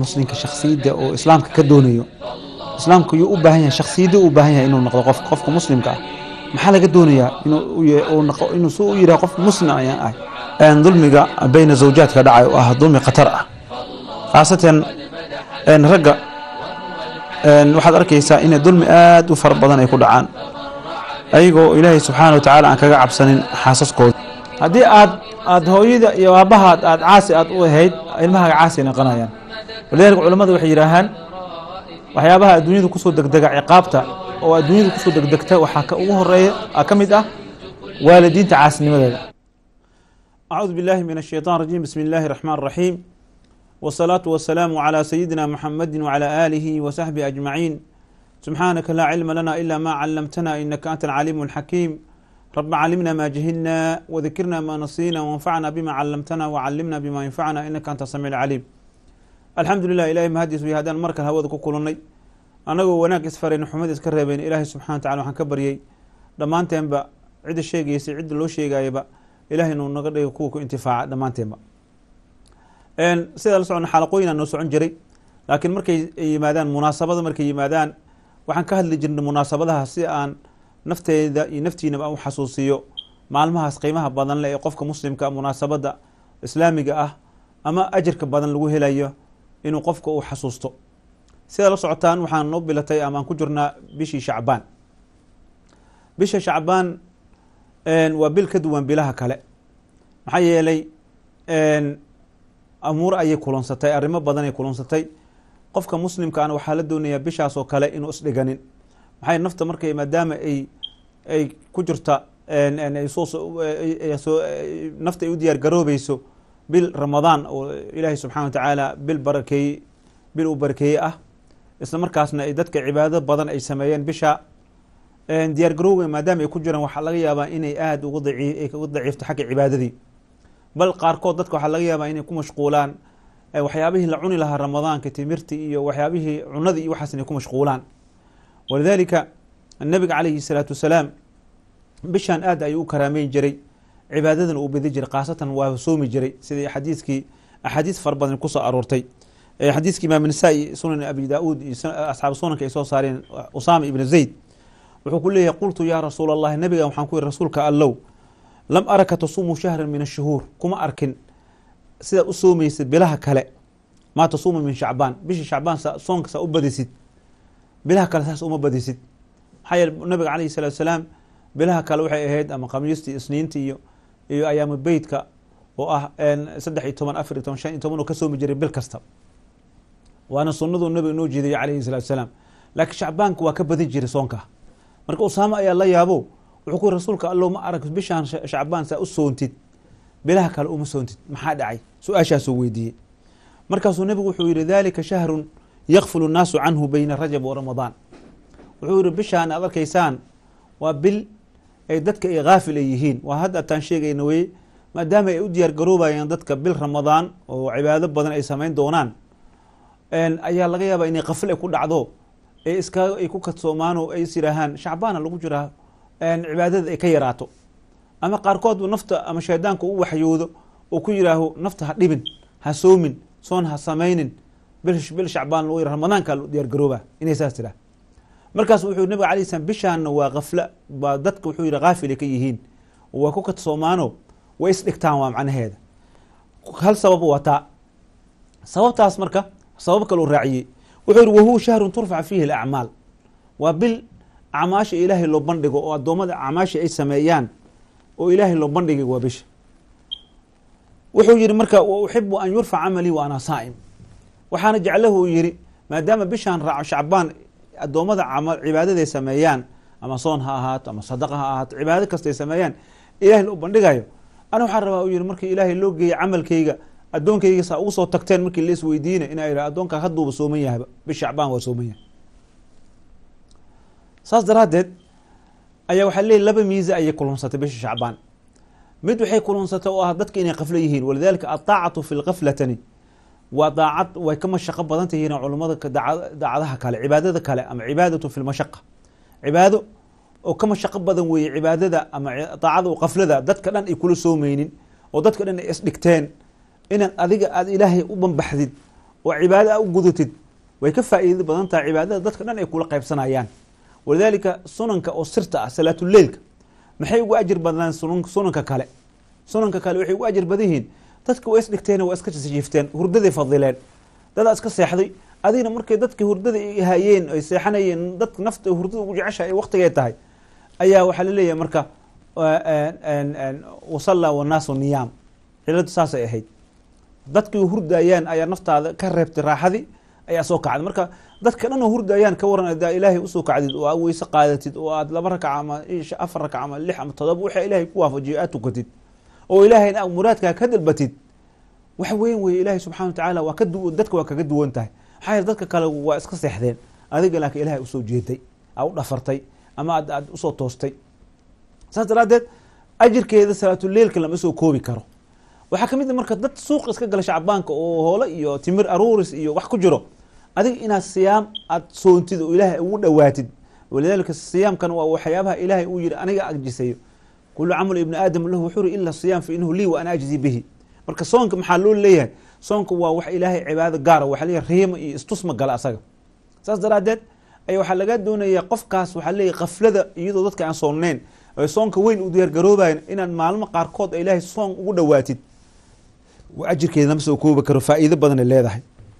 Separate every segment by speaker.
Speaker 1: muslimka shaksiyadda oo islaamka ka doonayo islaamka yuu u baahan yahay shaksiyadda u baahan yahay inuu noqdo qof qofka muslimka ah maxaa laga doonayaa inuu su u yidhaha qof muslim ayaan ahay dulmiga bayna zawjaadka dhacay oo ah dulmi khatar ah khaasatan ragga waxaad arkaysaa inay dulmi aad u fara badan ay ku dhacaan ayagoo ilaahay subxaana wa tacaala aan kaga cabsanin xaasaskooda haddii aad aad hooyada iyo aabahaad aad caasi aad u ahayd ilmahaaga caasi ay noqonayaan walidalika culamadu waxay yidhaahaan waxyaabaha adduunyada kusoo degdega ciqaabta oo adduunyada kusoo degdegta waxaa ka ugu horeeya ka mid ah waalidiinta caasinimadeeda acuudu billahi min ashayطan rajim bismi illahi raxmaan raxiim wsalaatu wasalaamu calى sayidina muxamadi wcalى aalihi wasaxbihi ajmaciin subxaanaka laa cilma lana ila ma calamtana inaka anta alcaliim اlxakiim raba calimna ma jahilna wadakirna ma nasina wanfacna bima calamtana wcalimna bima yanfacna inaka anta samiic caliim alxamdu lilah ilahay mahadiis wey haddaan markale hawada ku kulannay annagoo wanaag isfarayn xumad iska reebayn ilaahay subxana wa tacala waxaan ka baryey dhammaanteenba cidda sheegaysay cidda loo sheegayaba ilahay inuu naga dhigo kuwa ku intifaaca dhammaanteenba sidaa la socona xalaqooyinaa noo socon jiray laakiin markay yimaadaan munaasabada markay yimaadaan waxaan ka hadli jirnay munaasabadaha si aan nafteeda iyo naftiinaba u xasuusiyo maalmahaas qiimaha badan leh ee qofka muslimka munaasabada islaamiga ah ama ajarka badan lagu helayo inuu qofka uu xasuusto sidaa la socotaan waxaan noo bilatay ama aan ku jirnaa bishii shacbaan bisha shacbaan waa bil ka duwan bilaha kale maxaa yeelay amuur ayay kulansatay arrimo badan ay kulansatay qofka muslimkaana waxaa la doonayaa bishaas oo kale inuu isdhiganin maxay nafta markay maadaama ay ay ku jirta nafta ay u diyaar garoobeyso bil ramadaan oo ilaahay subxana wa tacaala bil barakeeye bil uu barakeeye ah isla markaasna ay dadka cibaadado badan ay sameeyeen bisha diyaar garoowe maadaama ay ku jiraan waxaa laga yaabaa inay aada uga daciifto xagga cibaadadii bal qaarkood dadka waxaa laga yaabaa inay ku mashquulaan waxyaabihii la cuni lahaa ramadaanka timirti iyo waxyaabihii cunadii iyo waxaas inay ku mashquulaan walidalika nabiga calayhi salaatu wasalaam bishaan aad ayuu u karaameyn jiray cibaadadana uu bedi jiray khaasatan waa soomi jiray sidai xadiiskii axaadiis fara badan kusoo aroortay xadiiskii imaam nasaa-i sunan abi daauud iyo asxaabu sunanka ay soo saareen usaama ibna zayd wuxuu ku leeyahay qultu yaa rasuul allahi nabiga waxaan ku yihi rasuulka allow lam araka tasuumu shahran min ashuhuur kuma arkin sidaad u soomaysid bilaha kale maa tasuumu min shacbaan bishii shacbaan soonka saa u badisid bilaha kale saas uma badisid maxaa yeele nabiga calayhi salaatu salaam bilaha kale waxay ahayd ama khamiistii isniintii iyo iyo ayaamu beytka oo ah saddex iyo toban afar iyo toban shan iyo toban oo ka soomi jiray bil kasta waana sunnaduu nabiga noo jeedayay calayhi salaatu salaam laakiin shacbaanka waa ka badin jiray soonka marka usaamo ayaa la yaabo wuxuu ku yiri rasuulka allow ma arag bishaan shacbaan saa u soontid bilaha kale uma soontid maxaa dhacay su-aashaasuu weydiiyey markaasuu nebigu wuxuu yihi dalika shahrun yakfulu nnaasu canhu beyna rajab wa ramadaan wuxuu yihi bishaan aad arkaysaan waa bil ay dadka ay haafil ay yihiin waa hadda ataan sheegayna weye maadaama ay u diyaar garoobayaan dadka bil ramadaan oo cibaado badan ay samayn doonaan ayaa laga yaabaa inay kafil ay ku dhacdo ee iska ay ku kadsoomaan oo ay is yidhaahaan shacbaana lagu jiraa cibaadada ay ka yaraato ama qaarkood nafta ama shaydaanka u waxyoodo oo ku yidhaaho nafta ha dhibin ha soomin soon ha samaynin bil shacbaan lagu yira ramadaanka diyaar garooba inay saas tiraa markaas wuxuu nabiga alay slam bishaanna waa kafla baa dadka wuxuu yihi haafilay ka yihiin waa ku kadsoomaano way isdhigtaan waa macnaheeda hal sabab wataa sababtaas marka sabab kaluu raaciyey wuxuu yihi wahuwa shahrun turfac fiihi alacmaal waa bil acmaasha ilaahay loo bandhigo oo addoommada acmaasha ay sameeyaan oo ilaahay loo bandhigay waa bisha wuxuu yihi marka wa uxibu an yurfac camalii wa ana saa'im waxaana jeclahu uu yihi maadaama bishaan raaco shacbaan addoommada cibaadaday sameeyaan ama soon ha ahaato ama sadaqa ha ahaato cibaado kastay sameeyaan ilahay loo bandhigayo ana waxaan rabaa uu yihi markii ilaahay loo geeyay camalkayga addoonkayga saa ugu soo tagteen markii la isweydiina inaa yidha addoonkaa hadduuba sooman yahayba bish shacbaan waa sooman yahay saas daraaddeed ayaa waxaa leeyiy laba miisa ayay kulunsatay bisha shacbaan mid waxay kulunsatay oo ah dadka inay kaflo yihiin walidalika aldaacatu fi lkaflatani waa daacad way ka mashaqo badan tahiin culummada daacadaha kale cibaadada kale ama cibaadatu fi lmashaqa cibaado oo ka mashaqo badan weeye cibaadada ama daacada oo kaflada dadka dhan ay kula soomeynin oo dadka dhan ay isdhigteen inaad adiga aada ilaahay u banbaxdid oo cibaado a u gudatid way ka faa'iida badan tahay cibaadada dadka dhan ay kula qaybsanayaan walidaalika sunanka oo sirta ah salaatuleilka maxay ugu ajir badnaan sunanka kale sunanka kale waxay ugu ajir badan yihiin dadka waa isdhigteen waa iska jiifteen hurdaday fadileen dadaa iska seexday adigna markay dadka hurdada hayeen ay seexanayeen dadka nafta hurdada ugu jecesha ay waktigay tahay ayaa waxaa laleeyahay marka wasalla wanaasu niyaam ciladu saasay ahayd dadkii hurdayaan ayaa naftaada ka reebtay raaxadii ayaa soo kacday marka dadka dhan oo hurdayaan ka waran adaa ilaahay usoo kacdid oo aad weyse qaadatid oo aad laba rakac ama afar rakac ama lix ama todoba waxa ilaahay ku waafajiyo aad tukatid oo ilaahayna aad muraadkaa ka dalbatid wax weyn weye ilaahay subxana wa tacaala waa ka du dadka waa kaga duwan tahay maxaa yeele dadka kale waa iska seexdeen adiga laakiin ilahay usoo jeeday aa u dhafartay ama aad aad usoo toostay saas daraaddeed ajirkeeda salaatuleilka lama soo koobi karo waxaa ka mid a marka dad suuq iska gala shacbaanka oo hoole iyo timir aruuris iyo wax ku jiro adiga inaad siyaam aad soontid oo ilaahay ugu dhowaatid walidalika siyaamkan waa waxyaabaha ilaahay uu yihi aniga ajisayo kulu camal ibni aadam lahu wuxuu ri ila siyaam fa inahu lii wa ana ajzi bihi marka soonka maxaa loo leeyahay soonka waa wax ilaahay cibaado gaara waxa leeyahay riima iyo istusma gala asaga saas daraaddeed ay waxaa laga doonayaa qofkaas waxaa leeyahy kaflada iyadoo dadka aan soonneyn ay soonka weyn u diyaargaroobayan inaad maalmo qaarkood a ilaahay soon ugu dhowaatid ajirkeeda lama soo koobi karo faa'iido badanay leedahay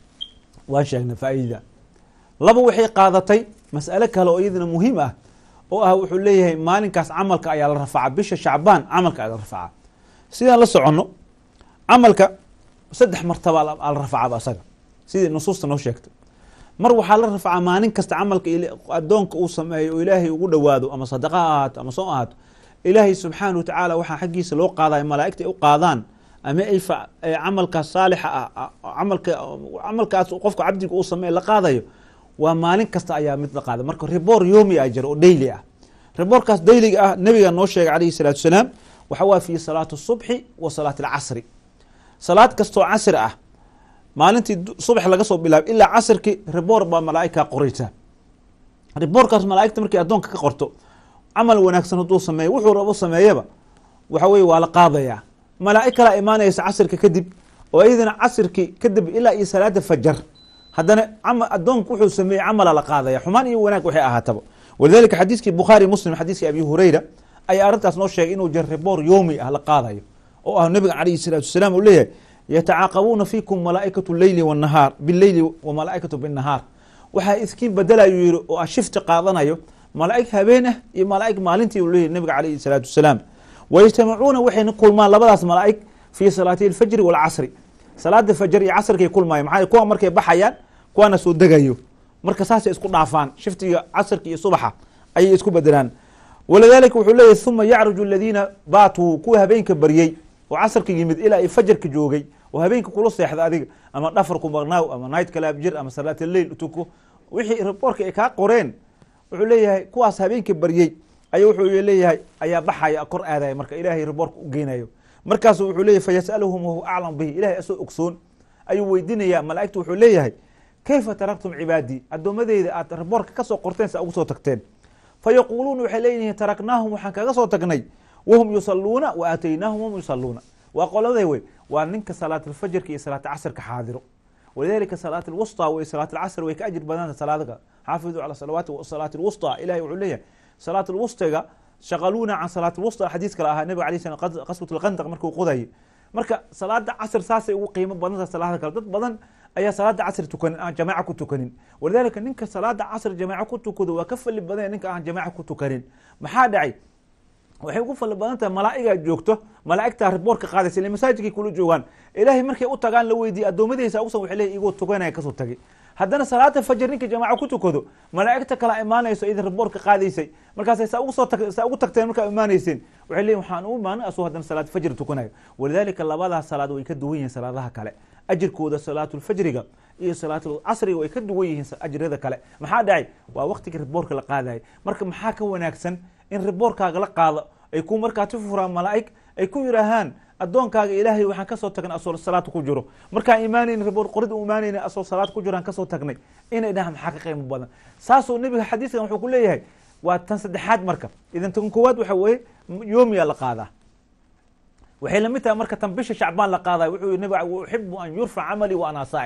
Speaker 1: waan sheegnay faa'iidada laba waxay qaadatay mas'ale kale oo iyadana muhiim ah oo ah wuxuu leeyahay maalinkaas camalka ayaa la rafacaa bisha shacbaan camalka ayaa la rafacaa sidaan la soconno camalka saddex martaba ala rafacaba asaga sidii nusuusta noo sheegtay mar waxaa la rafacaa maalin kasta camalka addoonka uu sameeyo oo ilaahay ugu dhowaado ama sadaqa ha ahaato ama soo ahaato ilaahay subxaana wa tacaala waxaa xaggiisa loo qaadaya malaa'igta ay u qaadaan ama ay camalkaas saalixa ah camalka camalkaas qofka cabdiga uu sameey la qaadayo waa maalin kasta ayaa mid la qaada marka ribor yomi a jira oo daily ah riboorkaas dayliga ah nabiga noo sheegay calayhi salaatu wasalaam waxa waa fi salaati subxi wa salaati alcasri salaad kastoo casri ah maalintii subax laga soo bilaabo ilaa casrkii riboor baa malaaigkaa qoraysa riboorkaas malaaigta markay addoonka ka qorto camal wanaagsan hadduu sameeyo wuxuu rabo sameeyaba waxa weye waa la qaadayaa malaa'ig kalaa imaanaysa casirka kadib oo iyadana casirkii kadib ilaa iyo salaada fajar haddana addoonku wuxuu sameeyey camala la qaadaya xumaan iyo wanaag waxay ahaataba walidalika xadiiskii bukhaari muslim xadiiskii abi hurayra ayaa arrintaas noo sheegay inuu jir riboor yoomi ah la qaadayo oo ah nabiga calayhi salaatu wasalaam uu leeyahay yatacaaqabuuna fiikum malaa'ikatu leyli wanahaar bileyli wa malaa'ikatu binnahaar waxaa iskiin bedelayu yihi oo ah shifti qaadanayo malaa'ig habeen ah iyo malaa'ig maalintii uu leeyahy nabiga calayhi salaatu wasalaam wayajtamacuuna waxayna kulmaan labadaas malaa'ig fii salaati alfajri waalcasri salaada fajar iyo casrkay kulmaayo maxaa kuwa markay baxayaan kuwaana soo degayo marka saasay isku dhaafaan shiftiga casrka iyo subaxa ayay isku bedelaan walidalika wuxuu leeyahy uma yacruju aladiina baatuu kuwa habeenka baryey oo casrka yimid ilaa ay fajarka joogay oo habeenka kula seexda adiga ama dhafarku maqnaaw ama night kalaab jir ama salaat alleil utuko wixii riboorka ay kaa qoreen wuxuu leeyahay kuwaas habeenka baryey ay wuxuu leeyahay ayaa baxaya kor aadaya marka ilaahay riboorka u geynayo markaasu wuxuu leeyahy fayasaluhum wahuwa aclam bihi ilahay asoo ogsoon ayuu weydiinayaa malaa'igtu wuxuu leeyahay kayfa taraktum cibaadii addoommadeyda aad riboorka kasoo qorteen sa ugu soo tagteen fa yaquuluuna waxay leeyihiin taraknaahum waxaan kaga soo tagnay wahum yusaluuna wa aataynaahum wahum yusaluuna waa qoladay wey waa ninka salaat alfajrka iyo salaat casrka xaadiro walidalika salaat alwusطى w salaat alcasr way ka ajir badanta salaadka xaafiduu cala salawaati salaat alwusطى ilahay wuxuu leeyahay salaat alwusطiga shaqaluuna can salaat alwusطى xadiis kale ahaa nabiga alay slam qaswat alkhandaq markuu qodayay marka salaada casr saasay ugu qiimo badanta salaada kale dad badan ayaa salaada casr tukanin aan jamaaca ku tukanin walidalika ninka salaada casr jamaaco ku tukado waa ka fali badanya ninka aan jamaaca ku tukanin maxaa dhacay waxay ugu fali badan tahay malaa'igaa joogto malaa'igtaa riboorka qaadaysa ila masaajidkay kula joogaan ilaahay markay u tagaan la weydiiye addoomadeysa usan waxay leeyihin igoo tukanaya kasoo tagay haddana salaada fajar ninka jamaaco ku tukado malaa'igta kala imaanayso idin riboorka qaadaysay markaasay saa ugu soo tag saa ugu tagteen markaa imaaneyseen waxay leeyihin waxaan u imaanay asoo haddana salaad fajr tukanayo walidalika labadaas salaad way ka duwan yihiin salaadaha kale ajirkooda salaatulfajriga iyo salaatulcasriga way ka duwan yihiin ajrada kale maxaa dhacay waa waktiga riboorka la qaadayay marka maxaa ka wanaagsan in riboorkaaga la qaado ay ku markaa ti furaan malaa'ig ay ku yidhaahaan addoonkaaga ilaahay waxaan kasoo tagnay asoo salaad ku jiro markaan imaanayn riboor qorid u imaanayna asoo salaad ku jiro aan kasoo tagnay inay dhahaan maxaa ka qiimo badan saasuu nebiga xadiiskan wuxuu ku leeyahay waa tan saddexaad marka idan tan koowaad waxa weeye yoomiya la qaadaa waxay lamid tahay marka tan bisha shacbaan la qaadayo wuxuu yihi nabiga uxibu an yurfac camalii wa anaa saa'im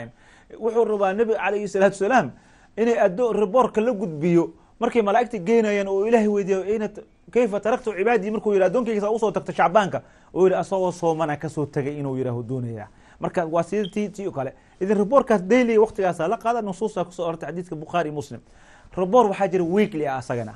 Speaker 1: wuxuu rabaa nebiga calayhi salaatu salaam inay addo riboorka la gudbiyo markay malaa'igta geynayaan oo ilaahay weydiiyo ayna kayfa taraktu cibaadii markuu yidhi addoonkayga usoo tagta shacbaanka oo yidhi asagoo soomana kasoo tagay inuu yidhaaho doonaya marka waa sida ti ti o kale idin riboorkaas daily waqtigaasa la qaada nusuusta kusoo ortay xadiidka bukhaari muslim riboor waxaa jira weekly ah asagana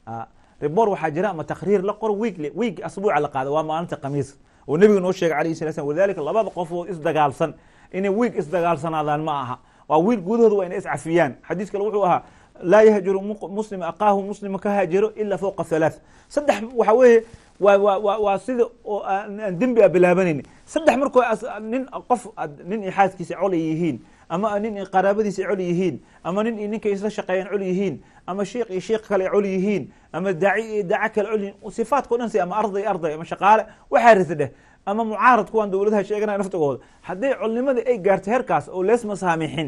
Speaker 1: riboor waxaa jira ama takriir la qoro weekly week asbuuca la qaada waa maalinta khamiis oo nebiga noo sheegay alayhi salatu slam walidalika labada qof oo isdagaalsan inay week isdagaalsanaadaan ma aha waa wiil gudahooda waa inay iscafiyaan xadiis kale wuxuu ahaa laa yahjuru muslim aqaahu muslima ka haajiro ila fowqa halaath saddex waxa weeye waa wa wa waa sida oo aan dembi a bilaabanayni saddex markoo nin qof nin iyo xaaskiisa col ay yihiin ama nin iyo qaraabadiisa col yihiin ama nin iyo ninka isla shaqeeyaan col yihiin ama sheikh iyo sheikh kale col yihiin ama daaci iyo daaco kale col yihiin sifaadka o dhan si ama arday arday ama shaqaale waxaa rita dheh ama mucaarad kuwaan dowladaha sheeganaya naftigooda hadday colnimadii ay gaarto heerkaas oo lees masaamixin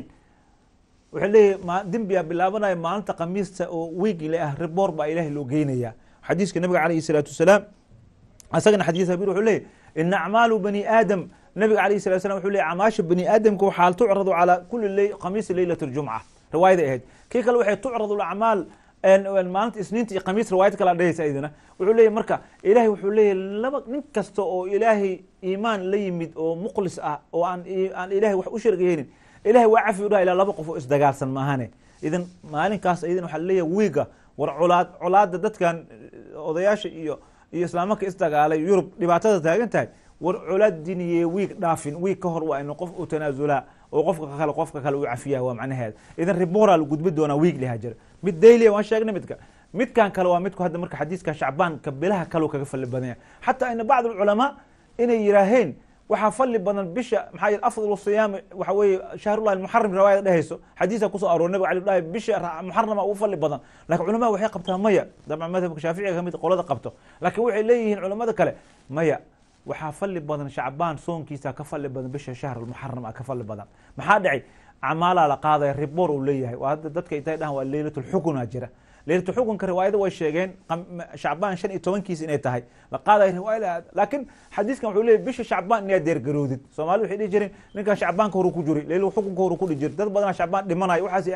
Speaker 1: wuxuu leeyahy ma dembiyaa bilaabanaya maalinta khamiista oo weegile ah riboor baa ilahay loo geynaya xadiiska nabiga calayhi salaatu wasalaam isagana xadiis habir wuxuu leeyahy ina acmaalu bani aadam nabiga alayhi salatu salam wuxuu leeyahy acmaasha bani aadamka waxaa tucradu calaa kuli ley khamiisi leylat ljumca riwaayaday ahayd kii kale waxay tucradu acmaal maalinta isniinta iyo khamiis riwaayad kala dhehaysa idina wuxuu leeyahy marka ilahay wuxuu leeyahy laba nin kasta oo ilaahay iimaan la yimid oo mukhlis ah oo aan aan ilahay wax u shargayeynin ilahay waa cafi u dhaha ilaa laba qof oo isdagaalsan maahane idan maalinkaas idin waxaa laleeyahay wiiga war colaad colaada dadkan odayaasha iyo iyo islaamanka isdagaalay yurub dhibaatada taagan tahay war colaad diniye wiig dhaafin wiig ka hor waa inu qof u tanaasulaa oo qofka kale qofka kale u cafiyaha waa macnaheeda idan riboora la gudbi doonaa wiig liha jira mid daylia waan sheegnay midka midkan kale waa midku hadda marka xadiiska shacbaanka bilaha kaleu kaga fali badanya xataa ina bacd alculamaa inay yiraaheen waxaa fali badan bisha maxaa yih afdal siyaami waxa weeye shahrullahi muxaram riwaayada dhehayso xadiisa kusoo aroor nabig ali dhahay bisha muxarama ugu fali badan lakin culamada waxay qabtaa maya dabcan madhabka shaaficiga kamid qolada qabto laakin waxay leeyihiin culamada kale maya waxaa fali badan shacbaan soonkiisa ka fali badan bisha shahr muxaram a ka fali badan maxaa dhacay camaalaa la qaadaya riboor uu leeyahay waa hadda dadka intay dhahan waa leylat lxukuna jira leylatu xukunka riwaayada way sheegeen shacbaan shan iyo tobankiis inay tahay la qaadayo riwaayada laakin xadiiskan wuxuu leeyay bisha shacbaan inaad deergaroodid soomaalida waxay dhihi jireen ninkan shacbaanka horu ku jiri leyl xukunka horu ku dhihi jiri dad badana shacbaan dhimanayo waxaas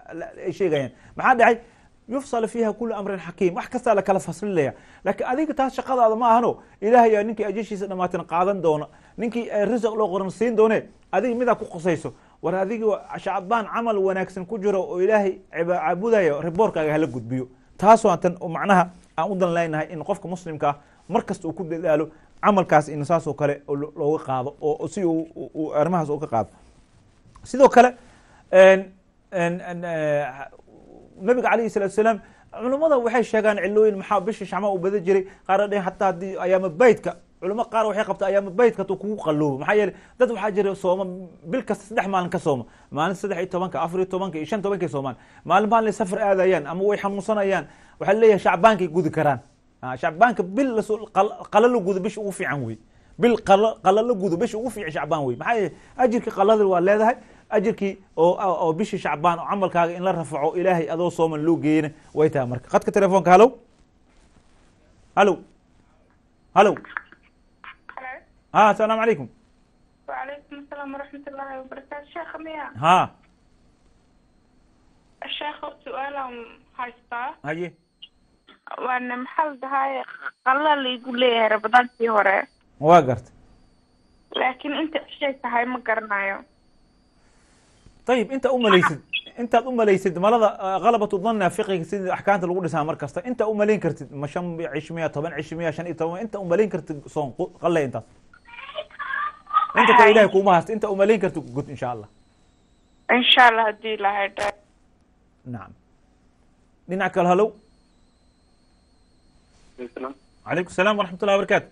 Speaker 1: ay sheegayaan maxaa dhacay yufsal fiiha kulu amrin xakiim wax kastaa lakala faslinaya laakiin adiga taas shaqadaada ma ahano ilahay yaa ninkii ajashiisa dhamaatin qaadan doona ninkii risaq loo qoran siin doone adiga midaa ku qosayso war adiga shacbaan camal wanaagsan ku jiro oo ilaahay caabudayo riboorkaaga hala gudbiyo taas waa tan macnaha aan u dan leynahay in qofka muslimka ah mar kasta uu ku dadaalo camalkaas in saas oo kale looga qaado oo si uu arrimahaas uga qaado sidoo kale nabiga alayhi salatu salaam culamada waxay sheegaan cilooyin maxaa bisha shacmaa u badan jiray qaar dhehen hataa haddii ayaama beytka culamo qaar waxay qabta ayaama beytka hatuu kugu qaloobo maxaa yeele dad waxaa jira sooma bil kasta saddex maalin ka sooma maalinta saddex iyo tobanka afar iyo tobanka iyo shan tobankay soomaan maalin maalin safar aadayaan ama way xanuunsanayaan waxaa leeyahay shacbaankay gudi karaan shacbaanka bil lasoo qala la gudo bisha ugu fiican wey bil qala la gudo bisha ugu fiican shacbaan wey maxaa yeele ajirka qalada waa leedahay ajirkii oo oo bishii shacbaan oo camalkaaga in la rafaco ilaahay adoo sooman loo geeyana way tahay marka qadka telefoonka halow halow halow ha asalaamu calaykum
Speaker 2: وعليكم السلام ورحمة الله وبركاته شيخ ميا
Speaker 1: ha
Speaker 2: الشيخ سؤال هايستا
Speaker 1: haye
Speaker 2: وانا محل هاي قال لي يقول لي رمضان في هوري
Speaker 1: waa garta
Speaker 2: لكن انت شيء هاي ما قرنايو
Speaker 1: ayib inta umalaysid intaad umalaysid malada kalabatu dhanna fiqiga sida axkaamta lagu dhisaa mar kasta inta umalayn kartid ma shan cish miya toban cish miya shan iyo toban inta umalayn kartid soon qalle intaas inta kale ilahay kuuma haysta inta umalayn kartid gud insha allah
Speaker 2: ان شاء الله هدي لها
Speaker 1: nacam dhinac kale halow calaykum salaam waraxmat ullahi barakatu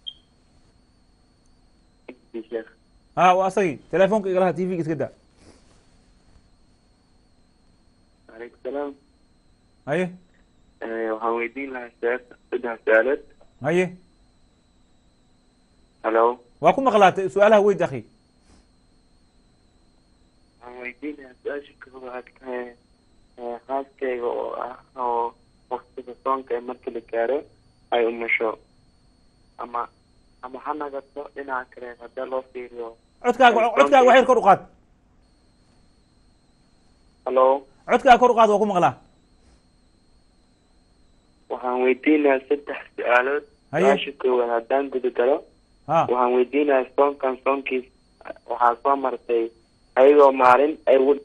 Speaker 1: ha waa asagii telefoonka igalaha t v-ga iska daa
Speaker 3: عليكم السلام
Speaker 1: haye
Speaker 3: waxaan weydiin lahaa sheekh saddex su-aalood
Speaker 1: haye
Speaker 3: halo
Speaker 1: waa ku maqlaatay su-aalaha weyd akhi
Speaker 3: waxaan weydiin lahaa su-aasha koowaad khaaskayga oo ah oo waktiga soonka ee marka la gaaro ay umusho ama ama ha nagato dhinaca kale haddii loo fiiriyo
Speaker 1: codkaaga codkaaga waxyar kor u qaad
Speaker 3: halo
Speaker 1: codkaa kor u qaad waa ku maqlaa
Speaker 3: waxaan weydiinayaa saddex su-aalood
Speaker 1: Haye.
Speaker 3: su-aasha koowaad haddaan guda galo
Speaker 1: ha
Speaker 3: waxaan weydiinayaa soonkan soonkiis waxaa soo martay ayagoo maalin ay wad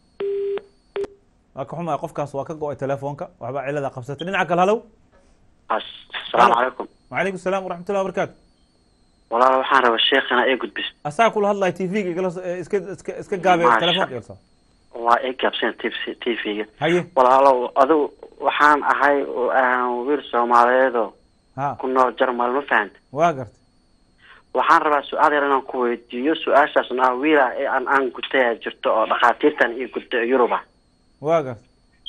Speaker 1: waa ka xumaya qofkaas waa ka go-ay telefoonka waxbaa cilada qabsatay dhinaca kale halow
Speaker 4: asalaamu calaykum
Speaker 1: wacalaykum salaam waraxmatullahi wabarakaatu
Speaker 4: walaal waxaan rabaa sheekhana ee gudbis
Speaker 1: asaa kula hadlaya t v-ga igala so- eh, iska iska iska gaabe
Speaker 4: Maasha.
Speaker 1: telefoonka igala soo
Speaker 4: waa ii gaabsan t v-ga
Speaker 1: haye
Speaker 4: walaalow adigu waxaan ahay oo aan wiil soomaaliyeedoo
Speaker 1: ha
Speaker 4: ku nool jarmal ma fahanta
Speaker 1: waa gartay
Speaker 4: waxaan rabaa su-aal yar inaan ku weydiiyo su-aashaasna ah wiil ah ee aan aan gutaya jirto oo dhakhaatiirtan io gudta ee yuruba
Speaker 1: waa gartay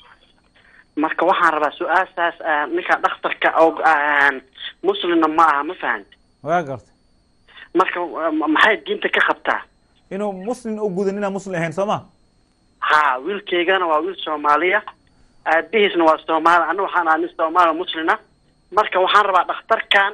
Speaker 4: marka waxaan rabaa su-aashaas ah, ninka dhakhtarka oo aan muslimna ma aha ma fahanta
Speaker 1: waa gartay
Speaker 4: marka ma- maxay diinta ka qabtaa
Speaker 1: inuu muslim u gudan inaan muslim ahayn soo ma
Speaker 4: ha wiilkaygana waa wiil soomaaliya aabihiisna waa soomaali ana waxaan ahay nin soomaali muslina marka waxaan rabaa dhakhtarkan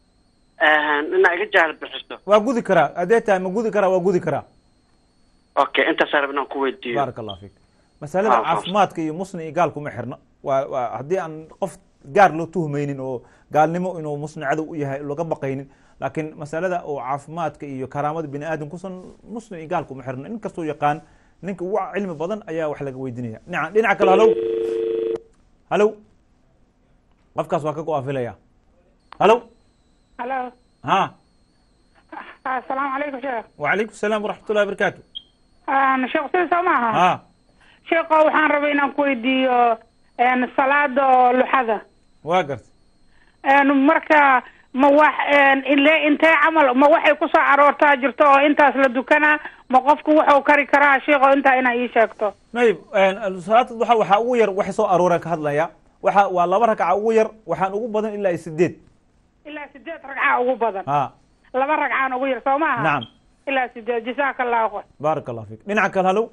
Speaker 4: inaa iga jaahil bixiso
Speaker 1: waa gudi karaa haddee tahay ma gudi karaa waa gudi karaa
Speaker 4: okay intaasaan rab inaan ku weydiiyo
Speaker 1: baaraka allah fiik masalada
Speaker 4: Ah, ah.
Speaker 1: caafimaadka iyo muslim iyo gaal kuma xirna waa waa haddii aan qof gaar loo tuhmaynin oo gaalnimo inuu muslim cadow u yahay looga baqaynin laakiin masalada oo caafimaadka iyo karaamada bini aadam kusan muslim iyo gaal kuma xirna in kastoo yaqaan ninka ugu cilmi badan ayaa wax laga weydinaya dhinaca dhinaca kale halow halow qofkaas waa ka go-aafilaya halow
Speaker 5: halo
Speaker 1: ha
Speaker 5: asalaamu calaykum sheekh
Speaker 1: wacalaykum salaam waraxmatullahi wabarakaatu
Speaker 5: Een, sheekh sida soo maaha
Speaker 1: ha
Speaker 5: sheekho waxaan rabay inaan ku weydiiyo een, salaada oo luxada
Speaker 1: waa gartay
Speaker 5: Een, marka ma wax een, ile intee camal ma waxay kusoo aroortaa jirto oo intaas la dukanaa ma qofku wuxuu kari karaa sheekho intaa inaa ii sheegto
Speaker 1: nayib salaada duxa waxaa ugu yar waxay soo arooreen ka hadlaya waxa waa laba ragca ugu yar waxaan ugu badan ilaa iyo sideed
Speaker 5: ilaa sideed ragcaa ugu badan
Speaker 1: ha
Speaker 5: laba ragcaan ugu yar soo maaha
Speaker 1: nacam
Speaker 5: ilaa sideed jasaaka allahu khayr
Speaker 1: baaraka allah fiik dhinaca kale halow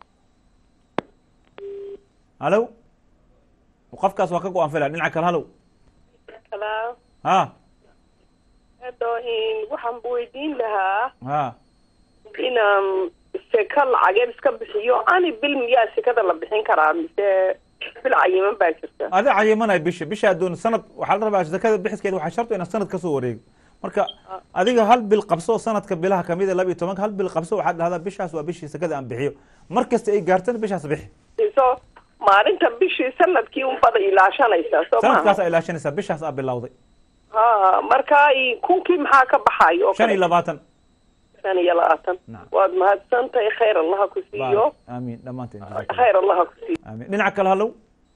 Speaker 1: halow qofkaas waa ka go-an filaya dhinaca kale halow
Speaker 6: Hello.
Speaker 1: ha
Speaker 6: Hadda in waxaan weydiin lahaa
Speaker 1: ha
Speaker 6: inaan seka lacageed iska bixiyo ani bil miyaa sekada la bixin karaa mise bil cayiman baa jirta
Speaker 1: adi cayimanaya bisha bisha adoon sanad waxaa la rabaa zakada bixiskeeda waxaa sharto inaad sanad kasoo wareego marka adiga hal bil qabso sanadka bilaha kamid a laba iyo tobanka hal bil qabso waxaad dhahdaa bishaas waa bishii sakada aan bixiyo mar kasta ay gaartana bishaas bixi
Speaker 6: iso maalinta bishii sanadkii unbada ilaashanaysaa soo
Speaker 1: sanadkaas
Speaker 6: maaha
Speaker 1: aa ilaashanaysaa bishaas aa bilowday
Speaker 6: ha marka i- kunkii maxaa ka baxayo oo
Speaker 1: shan iyo
Speaker 6: kale
Speaker 1: labaatan
Speaker 6: shan iyo labaatan
Speaker 1: Nacam.
Speaker 6: waad mahadsantahay khayr allaha ku siiyo
Speaker 1: Baarak. amiin dhammaanteen jazakallah.
Speaker 6: khayr allaha ku siiyo
Speaker 1: amiin dhinaca kale halow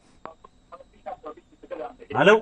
Speaker 1: halow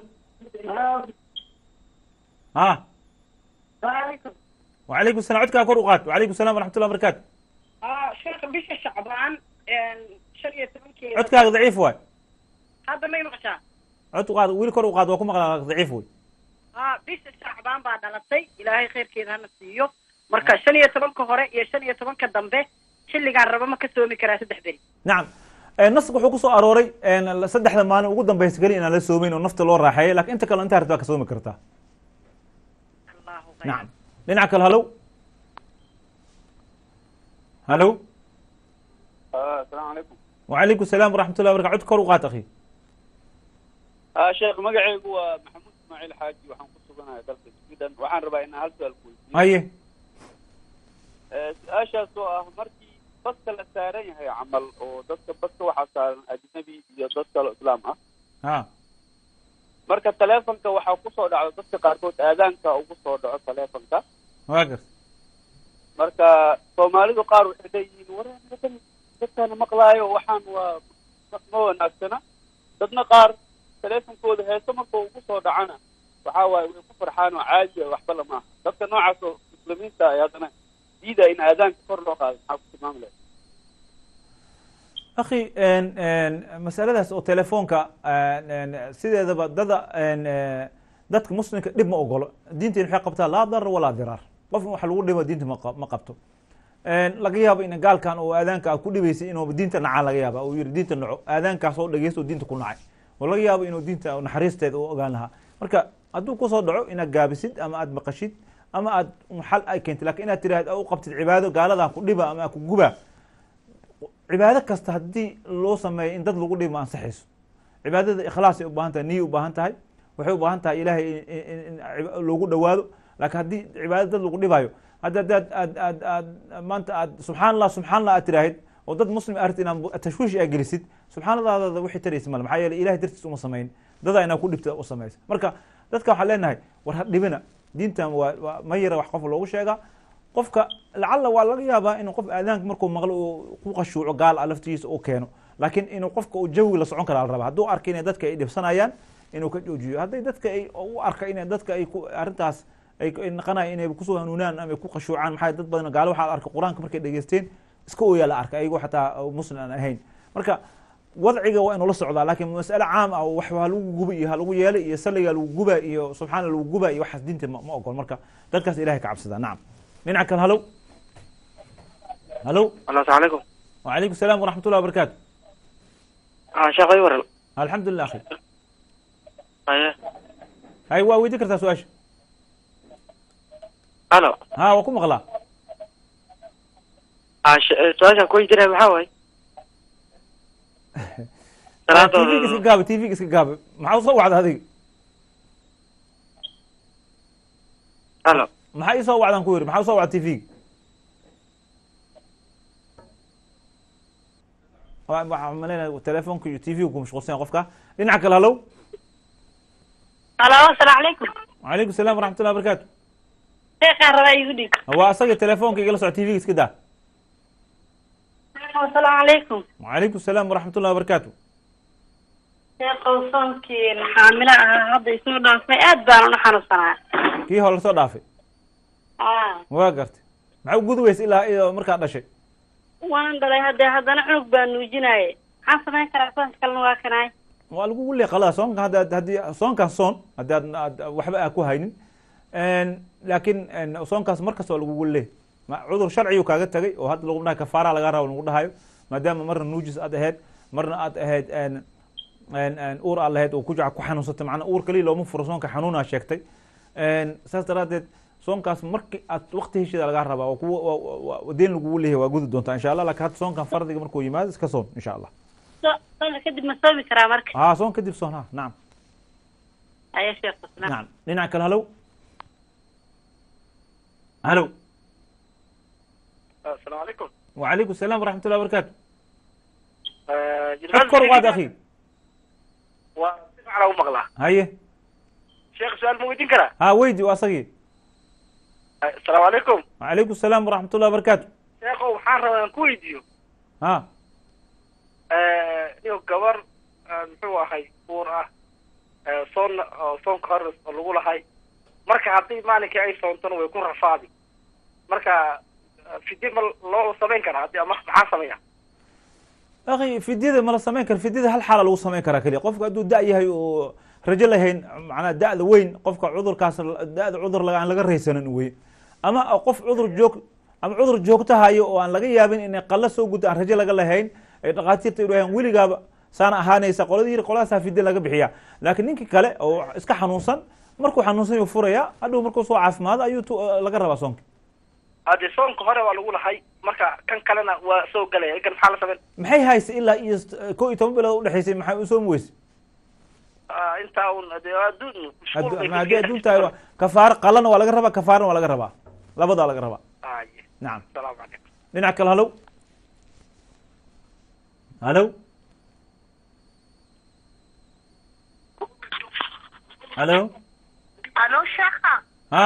Speaker 1: ha wacalaykum salam codkaa kor u qaad wacalaykum salam waraxmatullah barakatu
Speaker 5: sheekh bisha shacbaan shan iyo tobankeeda
Speaker 1: codkaaga daciif waay
Speaker 5: hadda may maqashaa
Speaker 1: cod u qaad wiil kor u qaad waa ku maqlaa daciif wey
Speaker 5: ha bisha shacbaan baa dhalatay ilaahay khayrkeeda hana siiyo marka shan iyo tobanka hore iyo shan iyo tobanka dambe xilligaan raba ma ka soomi karaa saddex beri
Speaker 1: nacam naska wuxuu kusoo arooray saddexda maalin ugu dambeysa keli inaan la soomeyn oo nafta loo raaxeeyay lakin inta kale intaa rabtaa ka soomi kartaa
Speaker 5: allahu
Speaker 1: nacam dhinaca kale halow halow
Speaker 7: asalaamu calaykum
Speaker 1: wacalaykum salaam waraxmatullah barakatu cod kor u qaad akhi
Speaker 7: sheekh magacaygu waa maxamuud ismaaciil xaaji waxaan ku suganahay dalka sweden waxaan rabaa inaan hal su-aal ku weydiiyo
Speaker 1: haye
Speaker 7: su-aashaas oo ah markii baska la saaran yahay camal oo dadka baska waxaa saaran ajnabi iyo dad kale islaam ah
Speaker 1: ha
Speaker 7: marka taleefonka waxaa kusoo dhacdo dadka qaarkood aadaanka ugu soo dhaco taleefonka
Speaker 1: waa gar
Speaker 7: marka soomaalidu qaar waxay leeyihiin waraan dadkaana maqlaayo waxaan waa ma- ma wanaagsana dadna qaar taleefonkooda heeso marka ugu soo dhacana waxaa waaye way ku farxaan oo caadi ah waxba lama aha dadka noocaas oo muslimiinta ay haddana diida in aadaanka kor loo qaado maxaa ku tilmaami lahay
Speaker 1: akhi masaladaas oo telefoonka sideedaba dada dadka muslimka dhib ma ogolo diinteen waxay qabtaa laa darar walaa diraar qofna waxa lagu dhibo diinta ma qa- ma qabto laga yaabo in gaalkan oo aadaanka aad ku dhibaysay inuu diinta nacaa laga yaaba uu yihi diinta naco aadaankaas oo dhegeysto oo diinta ku nacay oo laga yaabo inuu diinta naxariisteeda u ogaan lahaa marka hadduu kusoo dhaco inaad gaabisid ama aad maqashid ama aad xal ay keentid lakin inaad tiraahd u qabtid cibaado gaaladan ku dhiba ama ku guba cibaado kasta haddii loo sameeyo in dad lagu dhimo ansaxayso cibaadada ikhlaasay u baahan tahay niyay u baahan tahay waxay u baahan tahay ilaahay in- in- in in loogu dhowaado laakiin haddii cibaado dad lagu dhibayo hadda haddaad aad aad aad maanta aad subxaan allah subxaan allah aad tiraahid oo dad muslim aad rabtid inaad tashwiish aa gelisid subxaanadaada wixii taraysa male maxaa yeelay ilahay dartiis uma samayn dadaa inaa ku dhibta u samaysa marka dadka waxaan leenahay war ha dhibina diintan waa waa ma yara wax qof loogu sheegaa qofka lacalla waa laga yaabaa inuu qof aadaanka markuu maqlo uu ku qashuuco gaal ah laftigiisa uu keeno laakiin inuu qofka uu jawiga la socon karaa la rabaa hadduu arka inay dadka ay dhibsanayaan inuu ka joojiyo hadday dadka ay u arka inay dadka ay ku arrintaas ay ay naqanayo inay kusoo hanuunaan ama ay ku qashuucaan maxaa dad badan gaalo waxaa la arkay qur-aanka markay dhegeysteen iska ooyaa la arkay ayagoo xataa muslim aan ahayn marka wadciga waa inuu la socdaa laakiin mas'ale caam ah oo wax ha lagu guba iyo ha lagu yeelay iyo salliga lagu guba iyo subxaana lagu guba iyo waxaas diinta ma ma ogol marka dadkaas ilahay ka cabsadaa nacam dhinaca kale halow halow
Speaker 8: السلام عليكم
Speaker 1: وعليكم السلام ورحمة الله وبركاته
Speaker 8: اه شيخ ايور
Speaker 1: الحمد لله أخي
Speaker 8: ايه
Speaker 1: هاي waa weydii kartaa su-aasha
Speaker 8: الو
Speaker 1: ha waa ku maqlaa
Speaker 8: اه سؤالك كويس جدا محاوي
Speaker 1: tvga iska gaaba tvga iska gaaba maxaa usoo wacda adiga
Speaker 8: الو
Speaker 1: maxaa isoo wacdaan ku yiri maxaa usoo wacda tvga waxaa malaynaya telefonka iyo tvga ku mashquulsan yahay qofka dhinaca kale halow
Speaker 9: alo asalaamu calaykum
Speaker 1: وعليكم السلام ورحمة الله وبركاته
Speaker 9: sheekaan rabaa igu dhig
Speaker 1: waa asaga telefonka igala soco tvga iska daa
Speaker 9: asalaamu calaykum
Speaker 1: وعليكم السلام ورحمة الله وبركاته
Speaker 9: sheekow soonkii xaamilo ahaa hadda isoo dhaafay aad baan una xanuunsanaa
Speaker 1: kii hore lasoo dhaafay
Speaker 9: ah
Speaker 1: waa gartay maxaa u gudi weysa ilaa iyo markaa dhashay
Speaker 9: waan dhalay haddee haddana cunug baan nuujinaaye maxaan samayn karaa soonka kalena waa kanaay
Speaker 1: waa lagugu leeqalaa soonka hadda haddii soonkan soon haddii aad aad waxba aa ku haynin laakiin soonkaas markasta waa lagugu lee ma cudur sharciyu kaaga tagay oo hadda lagu dhahay kafaara laga rabo lagu dhahayo maadaama marna nuujis aad ahayd marna aad ahayd uur aad lahayd oo kujaca ku xanuunsatay macnaa uur kaliya looma furo soonka xanuunaa sheegtay saas daraadeed soonkaas marki aad wakti heshiida lagaa rabaa oo kuwa deen lagugu leeyahay waa gudi doontaa insha allah laakiin hadda soonkan fardiga markuu yimaado iska soon insha allah
Speaker 9: so soonka kadib ma soomi karaa marka
Speaker 1: haa soon kadib soon ha nacam
Speaker 9: aya sheekh
Speaker 1: نعم dhinaca kale halow halow
Speaker 8: السلام عليكم
Speaker 1: وعليكم السلام ورحمة الله وبركاته
Speaker 8: جدعان
Speaker 1: اذكر وقعد أخي
Speaker 8: وسمع على مغلا
Speaker 1: هاي
Speaker 8: شيخ سؤال موجودين كرا
Speaker 1: ها ويدي وأصغي
Speaker 8: السلام عليكم
Speaker 1: وعليكم السلام ورحمة الله وبركاته
Speaker 8: شيخ وحان ربا كويديو
Speaker 1: ها
Speaker 8: niyo gabar muxuu ahay uur ah soon soonka hore oo lagu lahay marka haddii maalinkii ay soontona way ku rafaadi marka fidye ma loo samayn karaa haddii ama maxaa sameeya
Speaker 1: أخي فديدا ما لا سمين كر فديدا هل حالة لو سمين كرا كلي قفك أدو دا يهي رجل هين معناه دا ذا وين قفك عذر كاس دا ذا عذر لقى لقى ريسنا وي أما قف عذر جوك أما عذر جوك تهايو وأن لقى يابين إن قل سو قد رجل لقى لهين dhaqaatiirta yidhaheen weligaaba saana ahaanaysa qoladii yiri qoladaasa fidye laga bixiya laakiin ninkii kale oo iska xanuunsan markuu xanuunsan yuu furaya hadhow markuu soo caafimaado ayuu laga rabaa soonka
Speaker 8: haddii soonka hore waa lagu lahay marka kan kalena waa soo galaya ikan maxaa la sameyn
Speaker 1: maxay haysa ilaa iyo ko iyo toban bilood udhexaysay maxay u soomi weyse
Speaker 8: intaa un dee adduun
Speaker 1: ma haddii adduun tahay kafaaro qalana waa laga rabaa kafaarana waa laga rabaa labadaa laga rabaa nacam
Speaker 8: asalaamu calaykum
Speaker 1: dhinaca kale halow halow halo
Speaker 2: alo sheekha
Speaker 1: ha